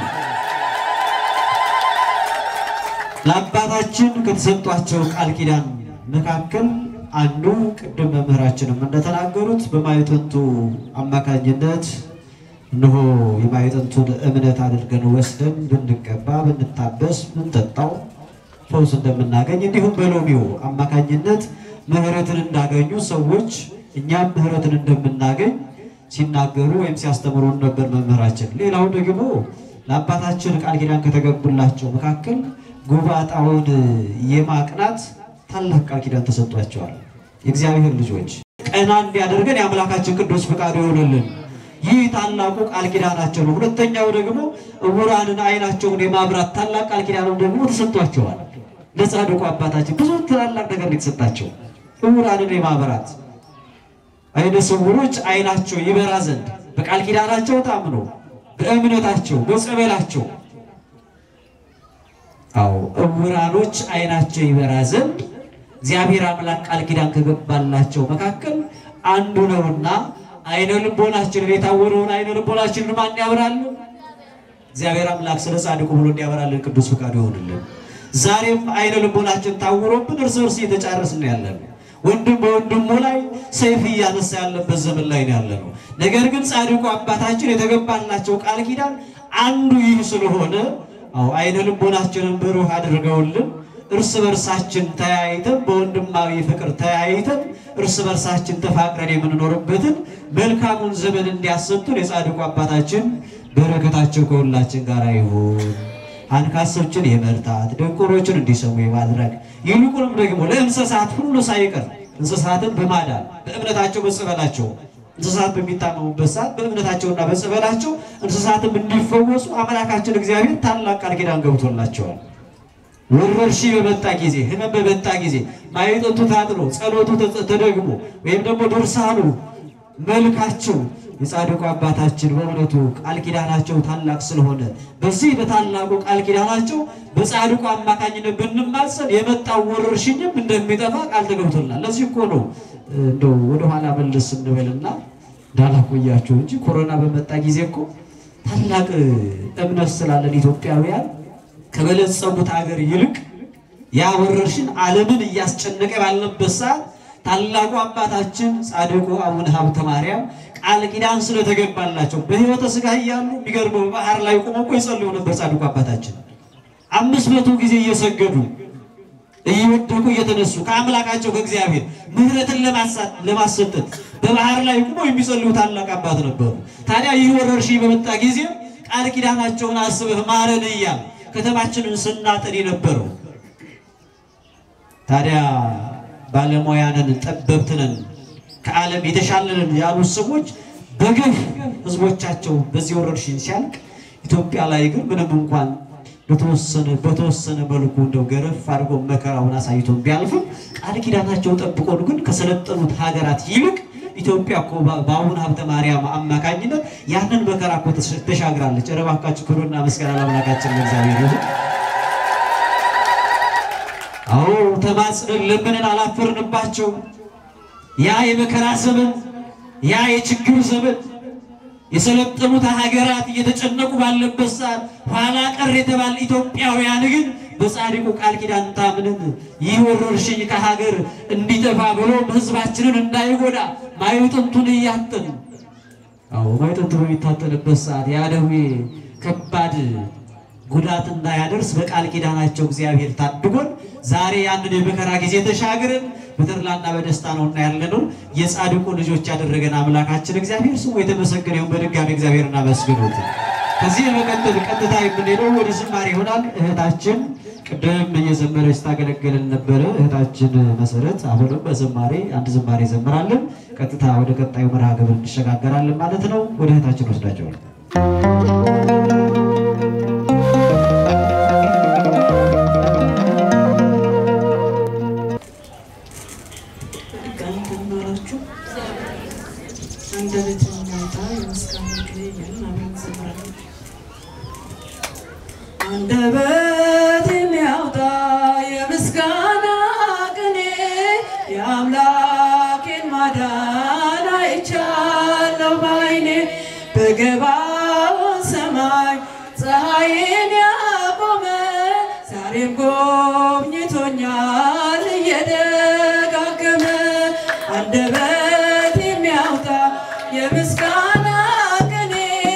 ለአባታችን ከተሰጧቸው ቃል ኪዳን መካከል አንዱ ቅድም መምህራችንም እንደተናገሩት በማዕጠንቱ አማካኝነት እነሆ የማዕጠንቱን እምነት አድርገን ወስደን ብንቀባ ብንታበስ ብንጠጣው ፈውስ እንደምናገኝ እንዲሁም በሎሚው አማካኝነት ምሕረትን እንዳገኙ ሰዎች እኛም ምሕረትን እንደምናገኝ ሲናገሩ ወይም ሲያስተምሩን ነበር መምህራችን። ሌላው ደግሞ ለአባታችን ቃል ኪዳን ከተገቡላቸው መካከል ጎባጣውን የማቅናት ታላቅ ቃል ኪዳን ተሰጥቷቸዋል። የእግዚአብሔር ልጆች ቀና እንዲያደርገን የአምላካችን ቅዱስ ፈቃዱ ይሆንልን። ይህ ታላቁ ቃል ኪዳናቸው ነው። ሁለተኛው ደግሞ ዕውራንን ዓይናቸውን የማብራት ታላቅ ቃል ኪዳንም ደግሞ ተሰጥቷቸዋል። ለጻድቁ አባታችን ብዙ ታላቅ ነገር ነው የተሰጣቸው። ዕውራንን የማብራት ዓይነ ስውሮች ዓይናቸው ይበራ ዘንድ በቃል ኪዳናቸው ታምኖ በእምነታቸው በጸበላቸው አዎ ዕውራኖች ዓይናቸው ይበራ ዘንድ እግዚአብሔር አምላክ ቃል ኪዳን ከገባላቸው መካከል አንዱ ነውና ዓይነ ልቦናችንን የታወረውን ዓይነ ልቦናችንን ማን ያበራል? እግዚአብሔር አምላክ ስለ ጻድቁ ብሎ እንዲያበራልን ቅዱስ ፈቃዱ ይሆንልን። ዛሬም ዓይነ ልቦናችን ታውሮብን እርስ በርስ እየተጫረስን ያለን ወንድም በወንድሙ ላይ ሰይፍ እያነሳ ያለበት ዘመን ላይ ነው ያለነው። ነገር ግን ጻድቁ አባታችን የተገባላቸው ቃል ኪዳን አንዱ ይህ ስለሆነ አዎ ዓይነ ልቦናችንን ብሩህ አድርገውልን እርስ በርሳችን ተያይተን በወንድማዊ ፍቅር ተያይተን እርስ በርሳችን ተፋቅረን የምንኖርበትን መልካሙን ዘመን እንዲያሰጡን የጻድቁ አባታችን በረከታቸው ከሁላችን ጋር ይሁን። አንካሶችን የመርታት ደንቆሮችን እንዲሰሙ የማድረግ ይልቁንም ደግሞ ለእንስሳት ሁሉ ሳይቀር እንስሳትን በማዳን በእምነታቸው በጸበላቸው እንስሳት በሚታመሙበት ሰዓት በእምነታቸውና በጸበላቸው እንስሳትም እንዲፈወሱ አምላካችን እግዚአብሔር ታላቅ ቃል ኪዳን ገብቶላቸዋል። ወረርሽኝ በመጣ ጊዜ ሕመም በመጣ ጊዜ ማዕጠንቱ ታጥኖ ጸሎቱ ተደግሞ ወይም ደግሞ ድርሳኑ መልካቸው የጻድቁ አባታችን በእውነቱ ቃል ኪዳናቸው ታላቅ ስለሆነ በዚህ በታላቁ ቃል ኪዳናቸው በጻድቁ አማካኝነት ብንማጸን የመጣው ወረርሽኝም እንደሚጠፋ ቃል ተገብቶናል። ለዚህ እኮ ነው እንደው ወደኋላ መለስ እንበልና እንዳላቆያቸው እንጂ ኮሮና በመጣ ጊዜ እኮ ታላቅ እምነት ስላለን ኢትዮጵያውያን ከበለጸጉት ሀገር ይልቅ ያ ወረርሽኝ ዓለምን እያስጨነቀ ባለበት ሰዓት ታላቁ አባታችን ጻድቁ አቡነ ሀብተ ማርያም ቃል ኪዳን ስለተገባላቸው በሕይወተ ሥጋ እያሉ የሚገርመው በባህር ላይ ቆመው እኮ ይጸልዩ ነበር። ጻድቁ አባታችን አምስት መቶ ጊዜ እየሰገዱ እየወደቁ እየተነሱ ከአምላካቸው ከእግዚአብሔር ምሕረትን ለማሰጠት በባህር ላይ ቆመው የሚጸልዩ ታላቅ አባት ነበሩ። ታዲያ ይህ ወረርሽኝ በመጣ ጊዜ ቃል ኪዳናቸውን አስበህ ማረን እያል ከተማችንን ስናጠን የነበረው ታዲያ ባለሙያንን ጠበብትንን ከዓለም የተሻለንን ያሉት ሰዎች በግፍ ህዝቦቻቸው በዚህ ወረርሽኝ ሲያልቅ ኢትዮጵያ ላይ ግን ምንም እንኳን በተወሰነ በተወሰነ መልኩ እንደው ገረፍ አድርጎ መከራውን አሳይቶን ቢያልፍም ቃል ኪዳናቸው ጠብቆን ግን ከሰለጠኑት ሀገራት ይልቅ ኢትዮጵያ እኮ በአቡነ ሀብተ ማርያም አማካኝነት ያንን መከራ እኮ ተሻግራለች። ኧረ እባካችሁ ክብርና ምስጋና ለአምላካችን ለእግዚአብሔር ይሁን። አዎ ተማጽነን ለምንን አላፈርንባቸው። ያ የመከራ ዘመን ያ የችግር ዘመን የሰለጠኑት ሀገራት እየተጨነቁ ባለበት ሰዓት ኋላ ቀር የተባለ ኢትዮጵያውያን ግን በጻድቁ ቃል ኪዳን ታምነን ይህ ወረርሽኝ ከሀገር እንዲጠፋ ብሎ ህዝባችንን እንዳይጎዳ ማዕጠንቱን እያጠን አዎ ማዕጠንቱ በሚታጠንበት ሰዓት ያ ደዌ ከባድ ጉዳት እንዳያደርስ በቃል ኪዳናቸው እግዚአብሔር ታድጎን ዛሬ ያንን የመከራ ጊዜ ተሻግረን በተድላና በደስታ ነው እና ያለነው የጻድቁ ልጆች ያደረገን አምላካችን እግዚአብሔር ስሙ የተመሰገነ ይሁን። በድጋሚ እግዚአብሔር እናመስግኑት። ከዚህ በመቀጠል ቀጥታ የምንሄደው ወደ ዝማሬ ይሆናል። እህታችን ቅድም እየዘመረች ታገለገለን ነበረ። እህታችን መሰረት አሁንም በዝማሬ አንድ ዝማሬ ዘምራለን። ቀጥታ ወደ ቀጣዩ መርሃ ግብር እንሸጋገራለን ማለት ነው። ወደ እህታችን ወስዳቸዋል። እንደምናላችሁ አንደበት የሚያወጣ የምስጋና ቅኔ እያልን አብረን እንዘምራለን። አንደበት የሚያወጣ የምስጋና ቅኔ የአምላኬን ማዳን አይቻል በገባውን ሰማይ ፀሐይን ያቆመ ዛሬም ጎብኝቶኛል እየደጋገመ አንደበት የሚያወጣ የምስጋና ቅኔ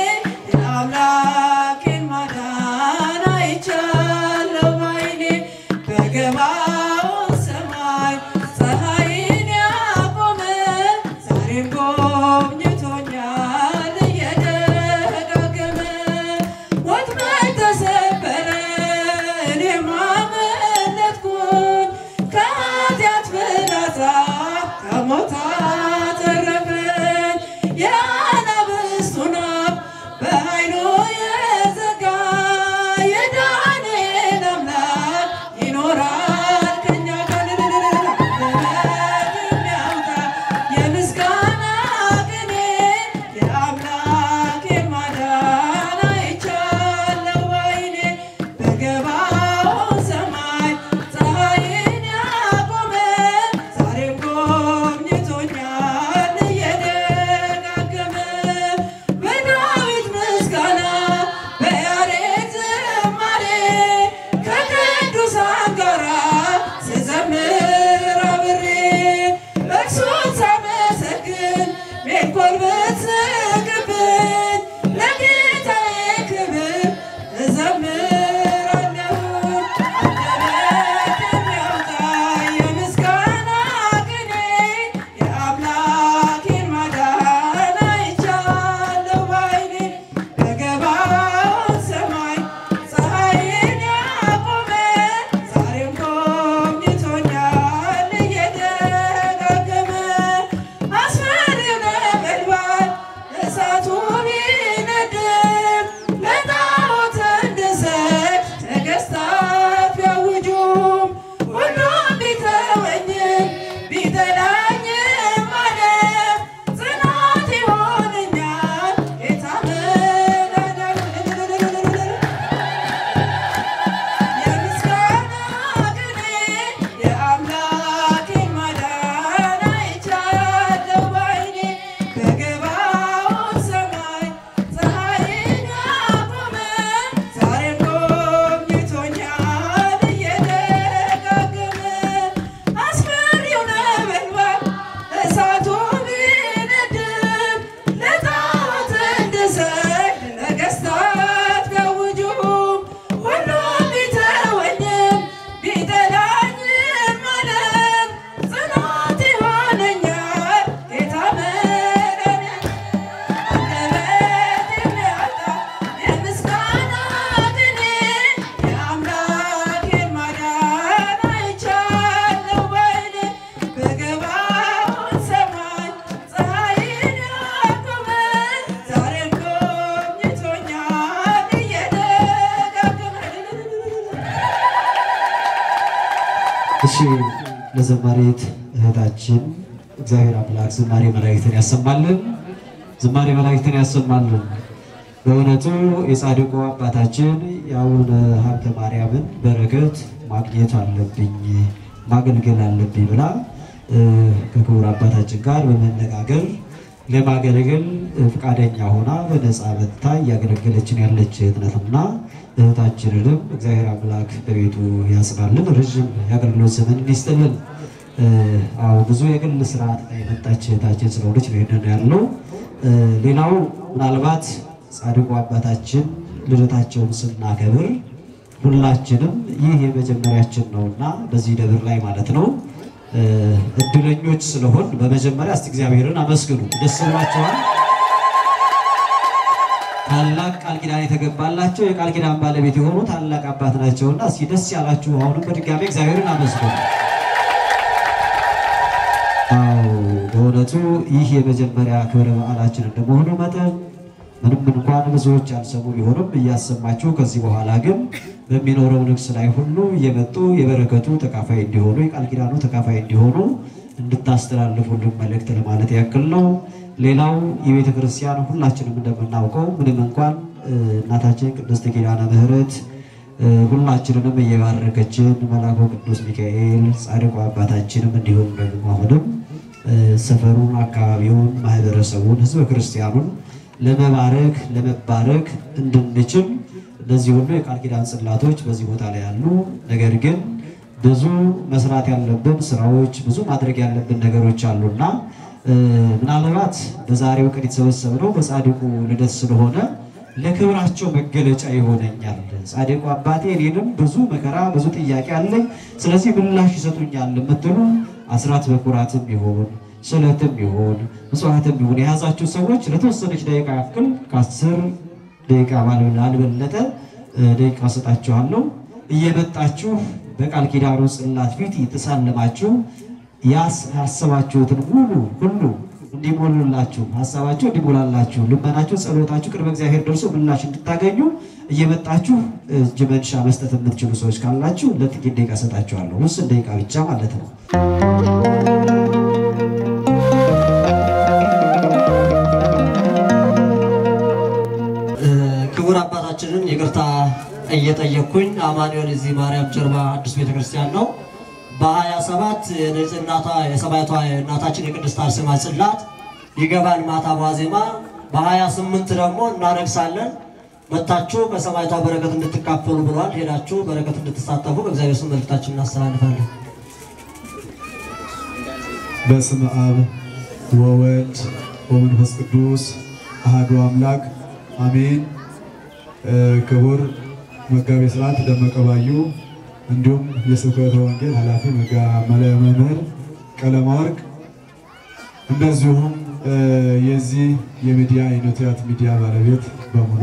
የአምላኬን ማዳን አይቻለሁ ባይኔ በገባውን ሰማይ ፀሐይን ያቆመ ዛሬም ጎብኝቶኛል እየደጋገመ ወጥመድ ተሰበረ እኔም አመለጥኩኝ ከኃጢአት ፍላጻ ከሞት አተረፈኝ የአናብስቱን አፍ በኃይሉ የዘጋ የዳንኤል አምላክ ይኖራል ከእኛ ጋር የሚያወጣ የምስጋና ቅኔ የአምላኬን ማዳን አይቻለሁ ባይኔ በገባውን ሰማይ ፀሐይን ያቆመ ዛሬም ጎብኝቶኛል እየደጋገመ በዳዊት ምስጋና በያሬድ ዝማሬ ከቅዱሳን ጋራ ስዘምር አብሬ እርሱን ሳመሰግን ሜልኮል ብትስቅብኝ ለጌታዬ ክብር እዘምራለሁ። አንደበት የሚያወጣ የምስጋና ቅኔ የአምላኬን ማዳን አይቻለሁ ባይኔ በገባውን ሰማይ ፀሐይን ያቆመ ዛሬም ጎብኝቶኛል እየደጋገመ አስፈሪው ነበልባል እሳቱ ቢነድም ለጣዖት እንድሰግድ ነገሥታት ቢያውጁም ሁሉም ቢተወኝም ቢጠላኝም ዓለም ጽናት ይሆነኛል ጌታ መድኃኒዓለም። የምስጋና ቅኔ የአምላኬን ማዳን አይቻለሁ ባይኔ በገባውን ሰማይ ፀሐይን ያቆመ ዛሬም ጎብኝቶኛል እየደጋገመ አስፈሪው ነበልባል እሳቱ ቢነድም ለጣዖት እንድሰግድ ነገሥታት ቢያውጁም ሁሉም ቢተወኝም ቢጠላኝም ዓለም ጽናት ይሆነኛል ጌታ መድኃኒዓለም። አንደበት የሚያወጣ የምስጋና ቅኔ የአምላኬን ማዳን አይቻለሁ ባይኔ በገባውን ሰማይ ፀሐይን ያቆመ ዛሬም ጎብኝቶኛል እየደጋገመ እሺ ለዘማሪት እህታችን እግዚአብሔር አምላክ ዝማሬ መላእክትን ያሰማልን፣ ዝማሬ መላእክትን ያሰማልን። በእውነቱ የጻድቁ አባታችን የአቡነ ሀብተ ማርያምን በረከት ማግኘት አለብኝ ማገልገል አለብኝ ብላ እ፣ ከክቡር አባታችን ጋር በመነጋገር ለማገልገል ፈቃደኛ ሆና በነፃ መጥታ እያገለገለችን ያለች እህት ናትና እህታችንንም እግዚአብሔር አምላክ በቤቱ ያጽናልን፣ ረዥም የአገልግሎት ዘመን ይስጥልን። እ፣ አዎ ብዙ የግል ስርዓት ላይ የመጣች እህታችን ስለሆነች ነው ይሄንን ያለው። እ፣ ሌላው ምናልባት ጻድቁ አባታችን ልደታቸውን ስናከብር ሁላችንም ይህ የመጀመሪያችን ነውና በዚህ ደብር ላይ ማለት ነው እ፣ እድለኞች ስለሆን በመጀመሪያ እስቲ እግዚአብሔርን አመስግኑ። ደስ ብሏቸዋል። ታላቅ ቃል ኪዳን የተገባላቸው የቃል ኪዳን ባለቤት የሆኑ ታላቅ አባት ናቸውና እስኪ ደስ ያላችሁ አሁንም በድጋሚ እግዚአብሔርን አመስግኑ። አዎ በእውነቱ ይህ የመጀመሪያ ክብረ በዓላችን እንደመሆኑ መጠን ምንም እንኳን ብዙዎች ያልሰሙ ቢሆንም እያሰማችሁ ከዚህ በኋላ ግን በሚኖረው ንግስ ላይ ሁሉ እየመጡ የበረከቱ ተካፋይ እንዲሆኑ የቃል ኪዳኑ ተካፋይ እንዲሆኑ እንድታስተላልፉልን መልእክት ለማለት ያክል ነው። ሌላው የቤተ ክርስቲያን ሁላችንም እንደምናውቀው ምንም እንኳን እ፣ እናታችን ቅድስት ኪዳነ ምሕረት እ፣ ሁላችንንም እየባረከችን መልአኩ ቅዱስ ሚካኤል ጻድቁ አባታችንም እንዲሁም ደግሞ አሁንም እ፣ ሰፈሩን፣ አካባቢውን፣ ማህበረሰቡን፣ ህዝበ ክርስቲያኑን ለመባረክ ለመባረክ እንድንችል እነዚህ ሁሉ የቃል ኪዳን ጽላቶች በዚህ ቦታ ላይ ያሉ፣ ነገር ግን ብዙ መስራት ያለብን ስራዎች ብዙ ማድረግ ያለብን ነገሮች አሉና ምናልባት በዛሬው ቀን የተሰበሰብነው በጻድቁ ልደት ስለሆነ ለክብራቸው መገለጫ ይሆነኛል። ጻድቁ አባቴ እኔንም ብዙ መከራ ብዙ ጥያቄ አለኝ፣ ስለዚህ ምላሽ ይሰጡኛል የምትሉ አስራት በኩራትም ይሆን ስዕለትም ይሆን ምጽዋትም ይሆን የያዛችሁ ሰዎች ለተወሰነች ደቂቃ ያክል ከአስር ደቂቃ ባልበለጠ ደቂቃ ሰጣችኋለሁ። እየመጣችሁ በቃል ኪዳኑ ጽላት ፊት የተሳለማችሁ ያሰባችሁትን ሙሉ ሁሉ እንዲሞሉላችሁ ሀሳባችሁ እንዲሞላላችሁ ልመናችሁ፣ ጸሎታችሁ ቅድመ እግዚአብሔር ደርሶ ምላሽ እንድታገኙ እየመጣችሁ እጅ መንሻ መስጠት የምትችሉ ሰዎች ካላችሁ ለጥቂት ደቂቃ ሰጣችኋለሁ። ውስን ደቂቃ ብቻ ማለት ነው። ክቡር አባታችንን ይቅርታ እየጠየቅኩኝ አማኑኤል እዚህ ማርያም ጀርባ አዲስ ቤተክርስቲያን ነው። በሀያ ሰባት የንጽህናቷ የሰማዕቷ የእናታችን የቅድስት አርሴማ ጽላት ይገባል ማታ ዋዜማ። በሀያ ስምንት ደግሞ እናነግሳለን። መታችሁ ከሰማዕቷ በረከት እንድትካፈሉ ብሏል። ሄዳችሁ በረከት እንድትሳተፉ በእግዚአብሔር ስም መልእክታችን እናስተላልፋለን። በስመ አብ ወወልድ ወመንፈስ ቅዱስ አሐዱ አምላክ አሜን። ክቡር መጋቤ ሥርዓት ደመቀ ባዩ እንዲሁም የስብከተ ወንጌል ኃላፊ መምህር ቀለማወርቅ እንደዚሁም የዚህ የሚዲያ የኖቲያት ሚዲያ ባለቤት በሙሉ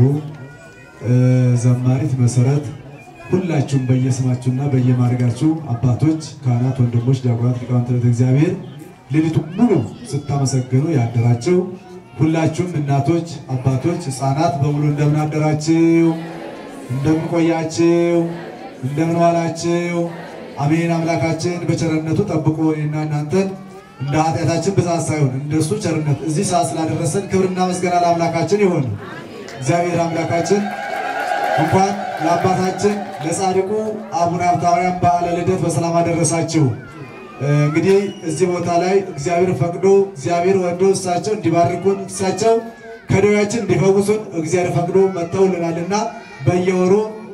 ዘማሪት መሰረት ሁላችሁም በየስማችሁና በየማድረጋችሁ አባቶች፣ ካህናት፣ ወንድሞች፣ ዲያቆናት፣ ሊቃውንተ ቤተ እግዚአብሔር ሌሊቱ ሙሉ ስታመሰግኑ ያደራችሁ ሁላችሁም እናቶች፣ አባቶች፣ ሕፃናት በሙሉ እንደምን አደራችሁ? እንደምን ቆያችሁ? እንደምን ዋላችሁ? አሜን። አምላካችን በቸርነቱ ጠብቆ እኔና እናንተን እንደ ኃጢአታችን ብዛት ሳይሆን እንደሱ ቸርነት እዚህ ሰዓት ስላደረሰን ክብርና ምስጋና ለአምላካችን ይሆን። እግዚአብሔር አምላካችን እንኳን ለአባታችን ለጻድቁ አቡነ ሀብተ ማርያም በዓለ ልደት በሰላም አደረሳችሁ። እንግዲህ እዚህ ቦታ ላይ እግዚአብሔር ፈቅዶ እግዚአብሔር ወዶ እሳቸው እንዲባርኩን እሳቸው ከደዌያችን እንዲፈውሱን እግዚአብሔር ፈቅዶ መጥተውልናልና በየወሩ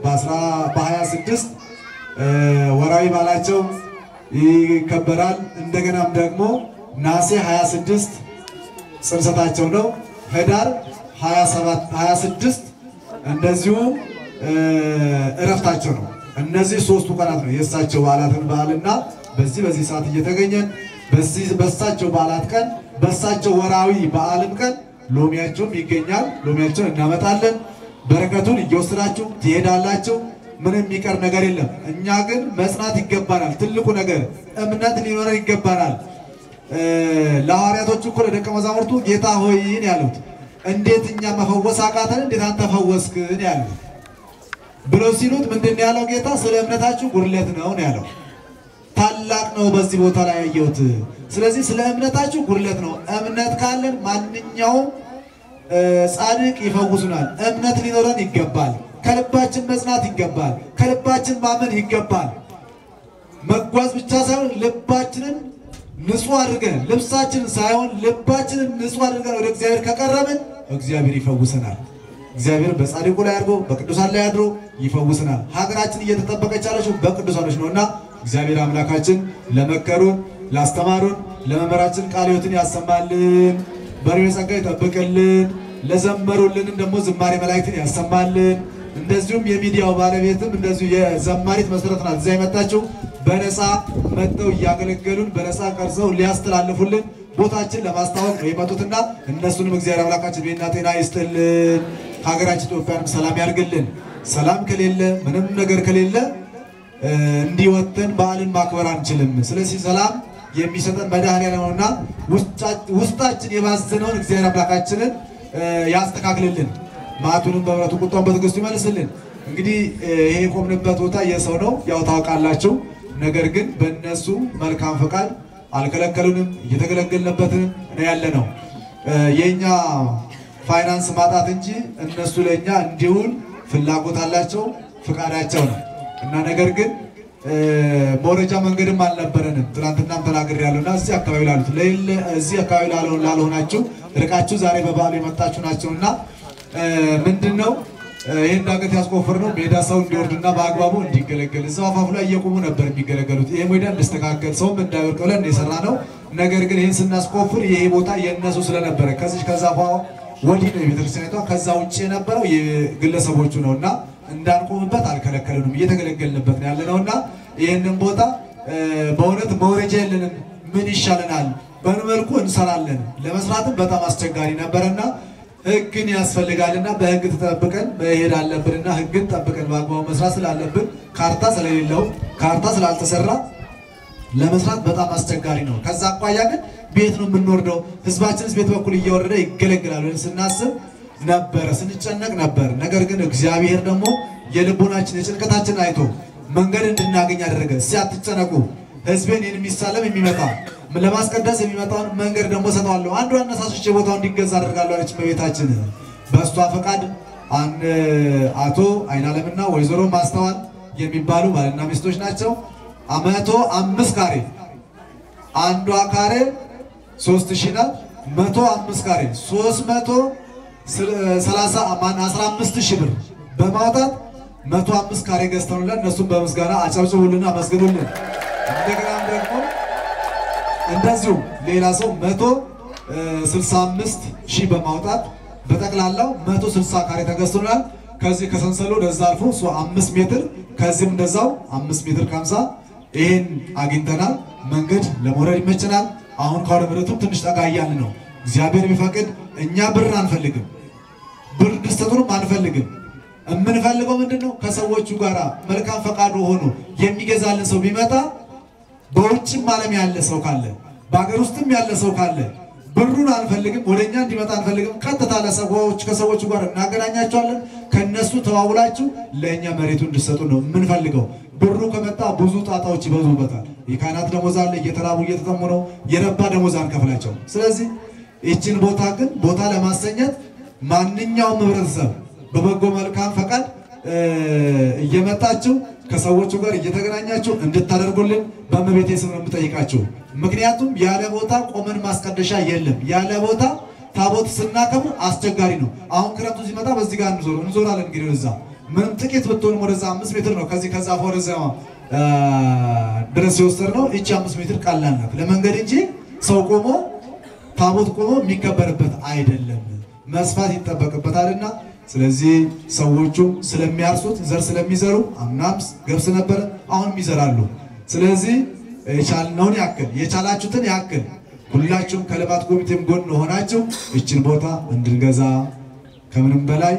በ26 ወራዊ በዓላቸው ይከበራል። እንደገናም ደግሞ ነሐሴ 26 ጽንሰታቸው ነው። ህዳር 27 26 እንደዚሁ እረፍታቸው ነው። እነዚህ ሶስቱ ቀናት ነው የእሳቸው በዓላትን በዓልና በዚህ በዚህ ሰዓት እየተገኘን በዚህ በእሳቸው በዓላት ቀን በእሳቸው ወራዊ በዓልም ቀን ሎሚያቸውም ይገኛል። ሎሚያቸውን እናመጣለን። በረከቱን እየወሰዳችሁ ትሄዳላችሁ። ምንም የሚቀር ነገር የለም። እኛ ግን መጽናት ይገባናል። ትልቁ ነገር እምነት ሊኖረን ይገባናል። ለሐዋርያቶቹ እኮ ለደቀ መዛሙርቱ ጌታ ሆይን ያሉት እንዴት እኛ መፈወስ አቃተን? እንዴት አንተ ፈወስክን? ያሉት ብለው ሲሉት ምንድን ነው ያለው ጌታ? ስለ እምነታችሁ ጉድለት ነው ነው ያለው። ታላቅ ነው በዚህ ቦታ ላይ ያየሁት። ስለዚህ ስለ እምነታችሁ ጉድለት ነው። እምነት ካለን ማንኛውም ጻድቅ ይፈውሱናል። እምነት ሊኖረን ይገባል። ከልባችን መጽናት ይገባል። ከልባችን ማመን ይገባል። መጓዝ ብቻ ሳይሆን ልባችንን ንጹህ አድርገን ልብሳችንን ሳይሆን ልባችንን ንጹህ አድርገን ወደ እግዚአብሔር ከቀረብን እግዚአብሔር ይፈውሰናል። እግዚአብሔር በጻድቁ ላይ አድርጎ በቅዱሳን ላይ አድሮ ይፈውሰናል። ሀገራችን እየተጠበቀች ያለችው በቅዱሳኖች ነውና እግዚአብሔር አምላካችን ለመከሩን፣ ላስተማሩን፣ ለመምህራችን ቃለ ሕይወትን ያሰማልን፣ በሬ ጸጋ ይጠብቅልን፣ ለዘመሩልንም ደግሞ ዝማሬ መላእክትን ያሰማልን። እንደዚሁም የሚዲያው ባለቤትም እንደዚሁ የዘማሪት መሰረት ናት። እዚያ የመጣችው በነፃ መጥተው እያገለገሉን በነፃ ቀርጸው ሊያስተላልፉልን ቦታችን ለማስታወቅ ነው የመጡትና እነሱንም እግዚአብሔር አምላካችን ቤና ጤና ይስጥልን። ሀገራችን ኢትዮጵያንም ሰላም ያርግልን። ሰላም ከሌለ ምንም ነገር ከሌለ እንዲወተን በዓልን ማክበር አንችልም። ስለዚህ ሰላም የሚሰጠን መድኃኔዓለም ነውና ውስጣችን የባዘነውን እግዚአብሔር አምላካችንን ያስተካክልልን። መዓቱንም በምሕረቱ ቁጣውን በትዕግስቱ ይመልስልን። እንግዲህ ይሄ የቆምንበት ቦታ የሰው ነው ያው ታውቃላችሁ። ነገር ግን በእነሱ መልካም ፈቃድ አልከለከሉንም፣ እየተገለገልንበትን ነው ያለ ነው። የእኛ ፋይናንስ ማጣት እንጂ እነሱ ለእኛ እንዲውል ፍላጎት አላቸው፣ ፍቃዳቸው ነው እና ነገር ግን መውረጃ መንገድም አልነበረንም። ትናንትናም ተናግሬያለሁ እና እዚህ አካባቢ ላሉት እዚህ አካባቢ ላልሆናችሁ ርቃችሁ ዛሬ በበዓሉ የመጣችሁ ናቸውና ምንድን ነው ይህን ዳገት ያስቆፍር ነው ሜዳ ሰው እንዲወርድና በአግባቡ እንዲገለገል እዛው አፋፉ ላይ እየቆሙ ነበር የሚገለገሉት። ይህ ሜዳ እንዲስተካከል ሰውም እንዳይወድቅ ብለን የሰራ ነው። ነገር ግን ይህን ስናስቆፍር ይሄ ቦታ የእነሱ ስለነበረ ከዚህ ከዛፏ ወዲህ ነው የቤተክርስቲያኒቷ፣ ከዛ ውጭ የነበረው የግለሰቦቹ ነው እና እንዳንቆምበት አልከለከሉንም፣ እየተገለገልንበት ነው ያለ ነው እና ይህንን ቦታ በእውነት መውረጃ የለንም። ምን ይሻለናል? በምን መልኩ እንሰራለን? ለመስራትም በጣም አስቸጋሪ ነበረና ህግን ያስፈልጋልና በህግ ተጠብቀን መሄድ አለብንና ህግን ጠብቀን በአግባቡ መስራት ስላለብን ካርታ ስለሌለው ካርታ ስላልተሰራ ለመስራት በጣም አስቸጋሪ ነው። ከዛ አኳያ ግን ቤት ነው የምንወርደው፣ ህዝባችንስ ቤት በኩል እየወረደ ይገለግላል ብለን ስናስብ ነበረ፣ ስንጨነቅ ነበር። ነገር ግን እግዚአብሔር ደግሞ የልቦናችን የጭንቀታችን አይቶ መንገድ እንድናገኝ አደረገ። እስኪ አትጨነቁ፣ ህዝቤን የሚሳለም የሚመጣ ለማስቀደስ የሚመጣውን መንገድ ደግሞ ሰጠዋለሁ። አንዱ አነሳሶች የቦታው እንዲገዛ አደርጋለሁ አለች እመቤታችን። በእሷ ፈቃድ አቶ አይናለምና ወይዘሮ ማስተዋል የሚባሉ ባልና ሚስቶች ናቸው። መቶ አምስት ካሬ አንዷ ካሬ ሶስት ሺህ ናት። መቶ አምስት ካሬ ሶስት መቶ ሰላሳ አስራ አምስት ሺህ ብር በማውጣት መቶ አምስት ካሬ ገዝተውልን እነሱም በምስጋና አጨብጭቡልን፣ አመስግኑልን። እንደገናም ደግሞ እንደዚሁ ሌላ ሰው መቶ ስልሳ አምስት ሺህ በማውጣት በጠቅላላው መቶ ስልሳ ካሬ ተገዝቶናል። ከዚህ ከሰንሰሉ ወደዛ አልፎ እሱ አምስት ሜትር ከዚህም እንደዛው አምስት ሜትር ከሀምሳ ይሄን አግኝተናል። መንገድ ለመውረድ ይመችናል። አሁን ከወደ ምረቱም ትንሽ ጠጋ እያልን ነው። እግዚአብሔር ቢፈቅድ እኛ ብር አንፈልግም፣ ብር ድስተቱንም አንፈልግም። የምንፈልገው ምንድን ነው? ከሰዎቹ ጋር መልካም ፈቃዱ ሆኖ የሚገዛልን ሰው ቢመጣ በውጭም ዓለም ያለ ሰው ካለ በሀገር ውስጥም ያለ ሰው ካለ ብሩን አንፈልግም፣ ወደ እኛ እንዲመጣ አንፈልግም። ቀጥታ ለሰዎች ከሰዎቹ ጋር እናገናኛቸዋለን። ከነሱ ተዋውላችሁ ለእኛ መሬቱ እንድሰጡ ነው የምንፈልገው። ብሩ ከመጣ ብዙ ጣጣዎች ይበዙበታል። የካህናት ደሞዝ አለ፣ እየተራቡ እየተጠሙ ነው። የረባ ደሞዝ አንከፍላቸው። ስለዚህ ይችን ቦታ ግን ቦታ ለማሰኘት ማንኛውም ህብረተሰብ በበጎ መልካም ፈቃድ እየመጣችሁ ከሰዎቹ ጋር እየተገናኛችሁ እንድታደርጉልን በእመቤቴ ስም ነው የምጠይቃችሁ። ምክንያቱም ያለ ቦታ ቆመን ማስቀደሻ የለም። ያለ ቦታ ታቦት ስናከብር አስቸጋሪ ነው። አሁን ክረምቱ ሲመጣ በዚህ ጋር እንዞር እንዞራለን። እንግዲህ ወደዛ ምንም ጥቂት ብትሆንም ወደዛ አምስት ሜትር ነው ከዚህ ከዛ ወደዛ ድረስ የወሰድ ነው። እቺ አምስት ሜትር ቀላል ናት ለመንገድ እንጂ ሰው ቆሞ ታቦት ቆሞ የሚከበርበት አይደለም። መስፋት ይጠበቅበታልና ስለዚህ ሰዎቹ ስለሚያርሱት ዘር ስለሚዘሩ አምናም ገብስ ነበረ፣ አሁንም ይዘራሉ። ስለዚህ የቻልነውን ያክል የቻላችሁትን ያክል ሁላችሁም ከልማት ኮሚቴም ጎን ሆናችሁ ይችን ቦታ እንድንገዛ ከምንም በላይ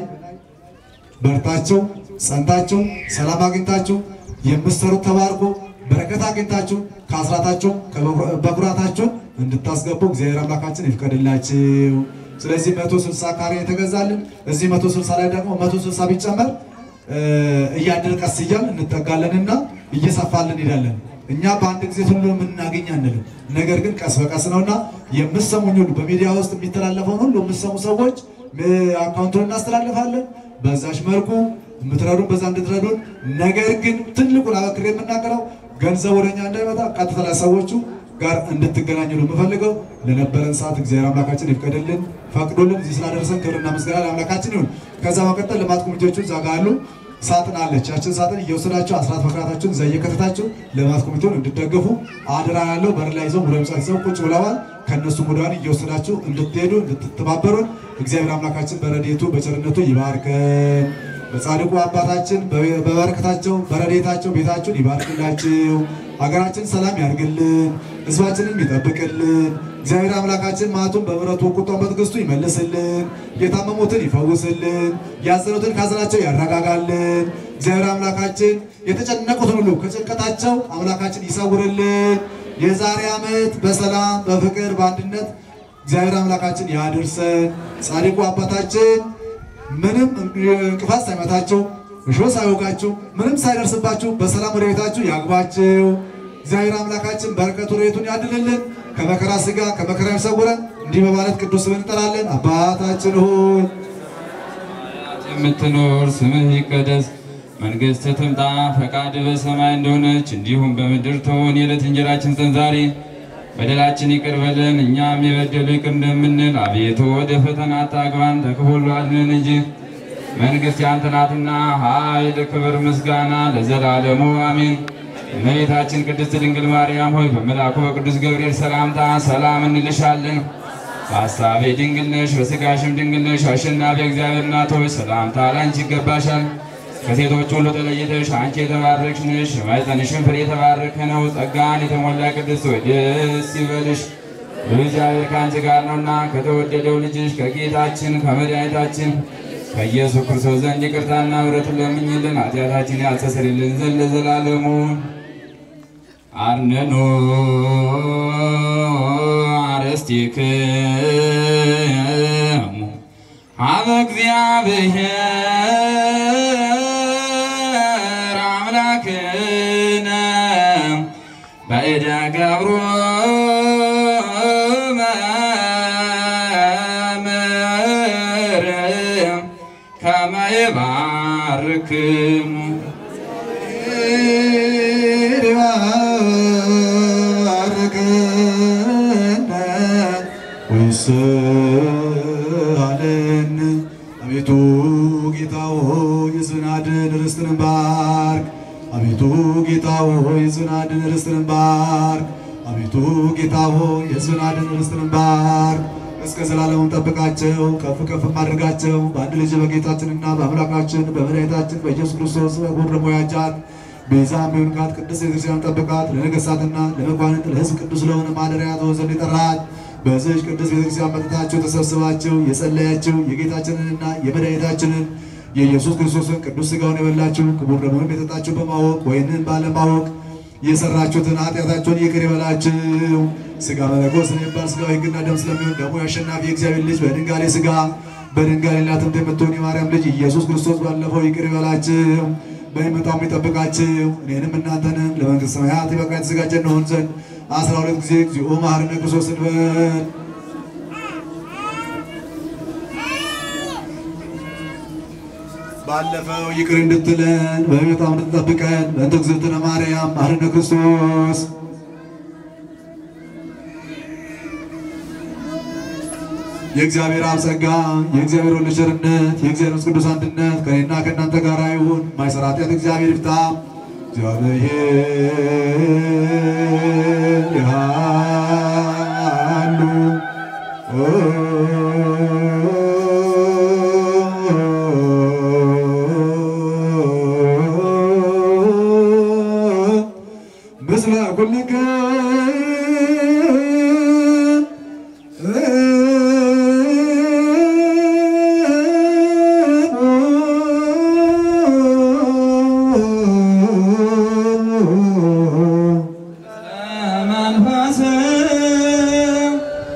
በርታችሁ ጸንታችሁ ሰላም አግኝታችሁ የምትሰሩት ተባርኮ በረከት አግኝታችሁ ከአስራታችሁ በኩራታችሁን እንድታስገቡ እግዚአብሔር አምላካችን ይፍቀድላችሁ። ስለዚህ መቶ ስልሳ ካሬ የተገዛልን እዚህ መቶ ስልሳ ላይ ደግሞ መቶ ስልሳ ቢጨመር እያደር ቀስ እያል እንጠጋለንና እየሰፋልን ሄዳለን። እኛ በአንድ ጊዜ ሁሉ የምናገኝ አንልም። ነገር ግን ቀስ በቀስ ነውና የምሰሙኝ ሁሉ በሚዲያ ውስጥ የሚተላለፈውን ሁሉ የምሰሙ ሰዎች አካውንቱን እናስተላልፋለን። በዛች መልኩ የምትረዱን በዛ እንድትረዱን። ነገር ግን ትልቁን አበክሬ የምናገረው ገንዘብ ወደኛ እንዳይመጣ ቀጥታ ለሰዎቹ ጋር እንድትገናኙ ነው የምፈልገው። ለነበረን ሰዓት እግዚአብሔር አምላካችን ይፍቀድልን፣ ፈቅዶልን እዚህ ስላደረሰን ክብርና ምስጋና ለአምላካችን ይሁን። ከዛ መቀጠል ልማት ኮሚቴዎቹ እዛ ጋር አሉ። ሳጥን አለች። ያችን ሳጥን እየወሰዳችሁ አስራት መክራታችሁን እዛ እየከተታችሁ ልማት ኮሚቴውን እንድትደግፉ አደራ ያለው በር ላይ ይዘው ሙሉ ምጻት ይዘው ቁጭ ብለዋል። ከእነሱ ሙዳን እየወሰዳችሁ እንድትሄዱ እንድትተባበሩን እግዚአብሔር አምላካችን በረድኤቱ በቸርነቱ ይባርከን። በጻድቁ አባታችን በበረከታቸው በረድኤታቸው ቤታችሁን ይባርክላችሁ። ሀገራችን ሰላም ያርግልን፣ ሕዝባችንም ይጠብቅልን። እግዚአብሔር አምላካችን ማቱን በምሕረቱ ቁጣውን በትዕግስቱ ይመልስልን፣ የታመሙትን ይፈውስልን፣ ያዘኑትን ካዘናቸው ያረጋጋልን። እግዚአብሔር አምላካችን የተጨነቁትን ሁሉ ከጭንቀታቸው አምላካችን ይሰውርልን። የዛሬ ዓመት በሰላም በፍቅር በአንድነት እግዚአብሔር አምላካችን ያድርሰን። ጻድቁ አባታችን ምንም እንቅፋት ሳይመታችሁ እሾህ ሳይወጋችሁ ምንም ሳይደርስባችሁ በሰላም ወደ ቤታችሁ ያግባችሁ። እግዚአብሔር አምላካችን በረከቱ ረድኤቱን ያድልልን፣ ከመከራ ሥጋ ከመከራ ይሰውረን። እንዲህ በማለት ቅዱስ ስምን እንጠራለን። አባታችን ሆይ የምትኖር ስምህ ይቀደስ፣ መንግሥትህ ትምጣ፣ ፈቃድህ በሰማይ እንደሆነች እንዲሁም በምድር ትሁን። የዕለት እንጀራችንን ስጠን ዛሬ፣ በደላችን ይቅር በለን እኛም የበደሉ ይቅር እንደምንል። አቤቱ ወደ ፈተና አታግባን ከክፉ ሁሉ አድነን እንጂ መንግሥት ያንተ ናትና ኃይል፣ ክብር፣ ምስጋና ለዘላለሙ አሜን። እመቤታችን ቅድስት ድንግል ማርያም ሆይ በመልአኩ በቅዱስ ገብርኤል ሰላምታ ሰላም እንልሻለን። በሐሳቤ ድንግል ነሽ፣ በሥጋሽም ድንግል ነሽ። አሸናፊ እግዚአብሔር እናት ሆይ ሰላምታ ላንቺ ይገባሻል። ከሴቶች ሁሉ ተለይተሽ አንቺ የተባረክሽ ነሽ፣ የማኅፀንሽም ፍሬ የተባረከ ነው። ጸጋን የተሞላ ቅድስት ሆይ ደስ ይበልሽ፣ እግዚአብሔር ከአንቺ ጋር ነውና ከተወደደው ልጅሽ ከጌታችን ከመድኃኒታችን ከኢየሱስ ክርስቶስ ዘንድ ይቅርታና ምሕረትን ለምኝልን ኃጢአታችን ያስተሰርይልን ዘንድ ለዘላለሙ አርነኖ አርሥቲክሙ ሀበ እግዚአብሔር አምላክነ በእደ ገብሩ መምህር ከመ ይባርክሙ ወይስሃለን አቤቱ ጌታ ሆይ ሕዝብን አድን ርስትንን ባርክ። አቤቱ ጌታ ሆይ ሕዝብን አድን ርስትንን ባርክ። አቤቱ ጌታ ሆይ ሕዝብን አድን ርስትንን ባርክ። እስከ ዘላለሙም ጠብቃቸው፣ ከፍ ከፍ አድርጋቸው። በአንድ ልጅ በጌታችንና በአምላካችን በመድኃኒታችን በኢየሱስ ክርስቶስ በኩር ደግሞ ያጫት ቤዛ የሚሆንካት ቅድስት ቤተክርስቲያን ጠብቃት። ለነገሥታትና ለመኳንንት ለሕዝብ ቅዱስ ለሆነ ማደሪያ ትሆን ዘንድ የጠራት በዚህች ቅድስት ቤተክርስቲያን መጥታችሁ ተሰብስባችሁ የጸለያችሁ የጌታችንንና የመድኃኒታችንን የኢየሱስ ክርስቶስን ቅዱስ ሥጋውን የበላችሁ ክቡር ደሙንም የጠጣችሁ በማወቅ ወይንን ባለማወቅ የሰራችሁትን ኃጢአታችሁን ይቅር ይበላችሁ። ሥጋ መለኮት ስለሚባል ሥጋው ሕግና ደም ስለሚሆን ደግሞ የአሸናፊ የእግዚአብሔር ልጅ በድንጋሌ ሥጋ በድንጋሌ እናትም የምትሆን የማርያም ልጅ ኢየሱስ ክርስቶስ ባለፈው ይቅር ይበላችሁ በሚመጣው የሚጠብቃችሁ እኔንም እናንተንም ለመንግሥተ ሰማያት የበቃ የተዘጋጀ እንሆን ዘንድ አስራ ሁለት ጊዜ እግዚኦ መሐረነ ክርስቶስ እንበል። ባለፈው ይቅር እንድትለን በሚመጣው እንድትጠብቀን በእንተ እግዝእትነ ማርያም መሐረነ ክርስቶስ የእግዚአብሔር አብ ጸጋ የእግዚአብሔር ወልድ ቸርነት የእግዚአብሔር መንፈስ ቅዱስ አንድነት ከእኔና ከእናንተ ጋር ይሁን። ማይሰራ ኃጢአት እግዚአብሔር ይፍታ። እግዚአብሔር ያሉ ምስለ ኩልክም መንፈስም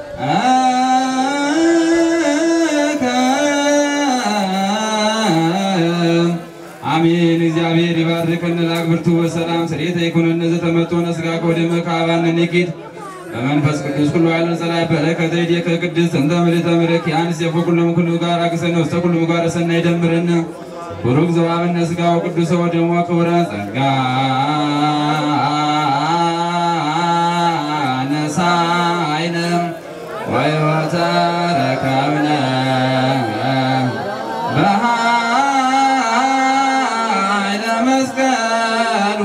አሜን። እግዚአብሔር ይባርከን ለአግብርቱ በሰላም ስሬተ ይኩነነ ዘተመቶነ ሥጋ ወደመ ከአባነ ኒኪት በመንፈስ ቅዱስ ኩሉ ያለ ጸላይ በረከተ ይእዜከ ቅድስት እንተ ምልዕተ ምሕረት ያንስ የፈኩሎም ኩሉ ጋር አግሰነ ውስተ ኩሉ ጋር ሰናይ ደምረነ ቡሩክ ዘዋብነ ሥጋው ቅዱስ ወደሞ ክቡረ ጸጋ ነሳይንም ወሕይወተ ረከብነ በኃይለ መስቀሉ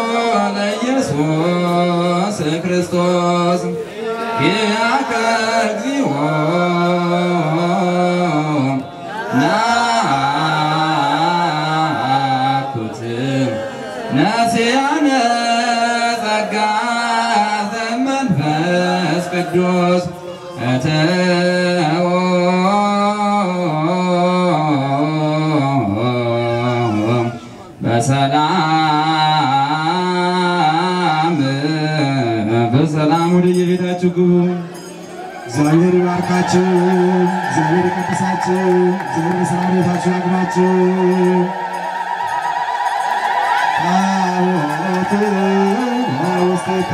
ለኢየሱስ ክርስቶስ ያከ እግዚኦ ናኩት ነስያነ ጸጋ ዘመንፈስ ቅዱስ እተዎ በሰላም በሰላም ወደ የቤታችሁ ግቡ። እግዚአብሔር ይባርካችሁ። እግዚአብሔር ይቀድሳችሁ። እግዚአብሔር በሰላም ቤታችሁ ያግባችሁ። ታቦትን ውስቴታ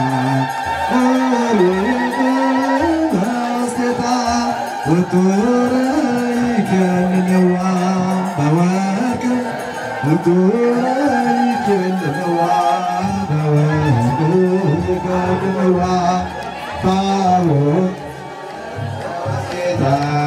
ውስቴታ ውጡረ ይከልለዋ በወርቅ ውጡረ ይከልለዋ በወርቅ ይከልለዋ ታቦት ውስቴታ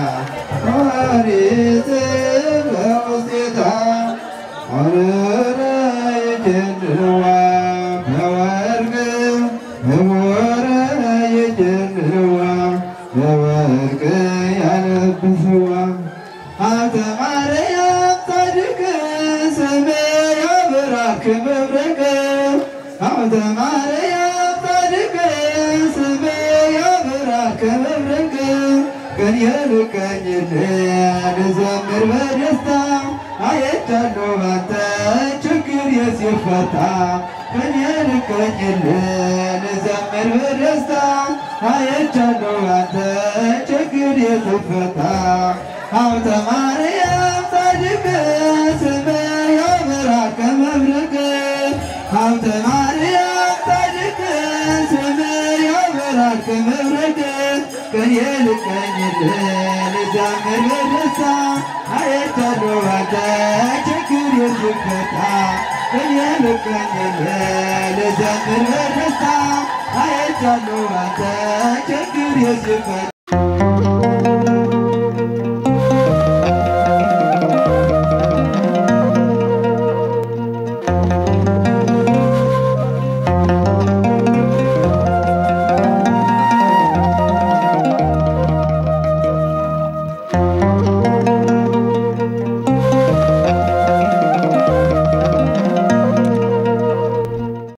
ኦሪት በውስቴታ ኦረረ ይጀልዋ በወርቅ ህቡረ ይጀልዋ በወርቅ ያለብስዋ ሀብተ ማርያም ጻድቅ ስሜ ያበራክ መብረቅ ሀብተ ማርያም ጻድቅ ስሜ ያበራክ መብረቅ ቀን የልቀኝልን ዘምር በደስታ አየቻለሁ ባንተ ችግር የሲፈታ ቀን የልቀኝልን ዘምር በደስታ አየቻለሁ ባንተ ችግር የሲፈታ ሀብተ ማርያም ጻድቅ ስመ ያበራከ መብረቅ ሀብተ ማርያም ጻድቅ ስመ ያበራከ መብረቅ ቀን የልቀኝልን ዘምር በደስታ አየቻለሁ ባንተ ችግር የሲፈታ ቀን የልቀኝልን ዘምር በደስታ አየቻለሁ ባንተ ችግር የሲፈታ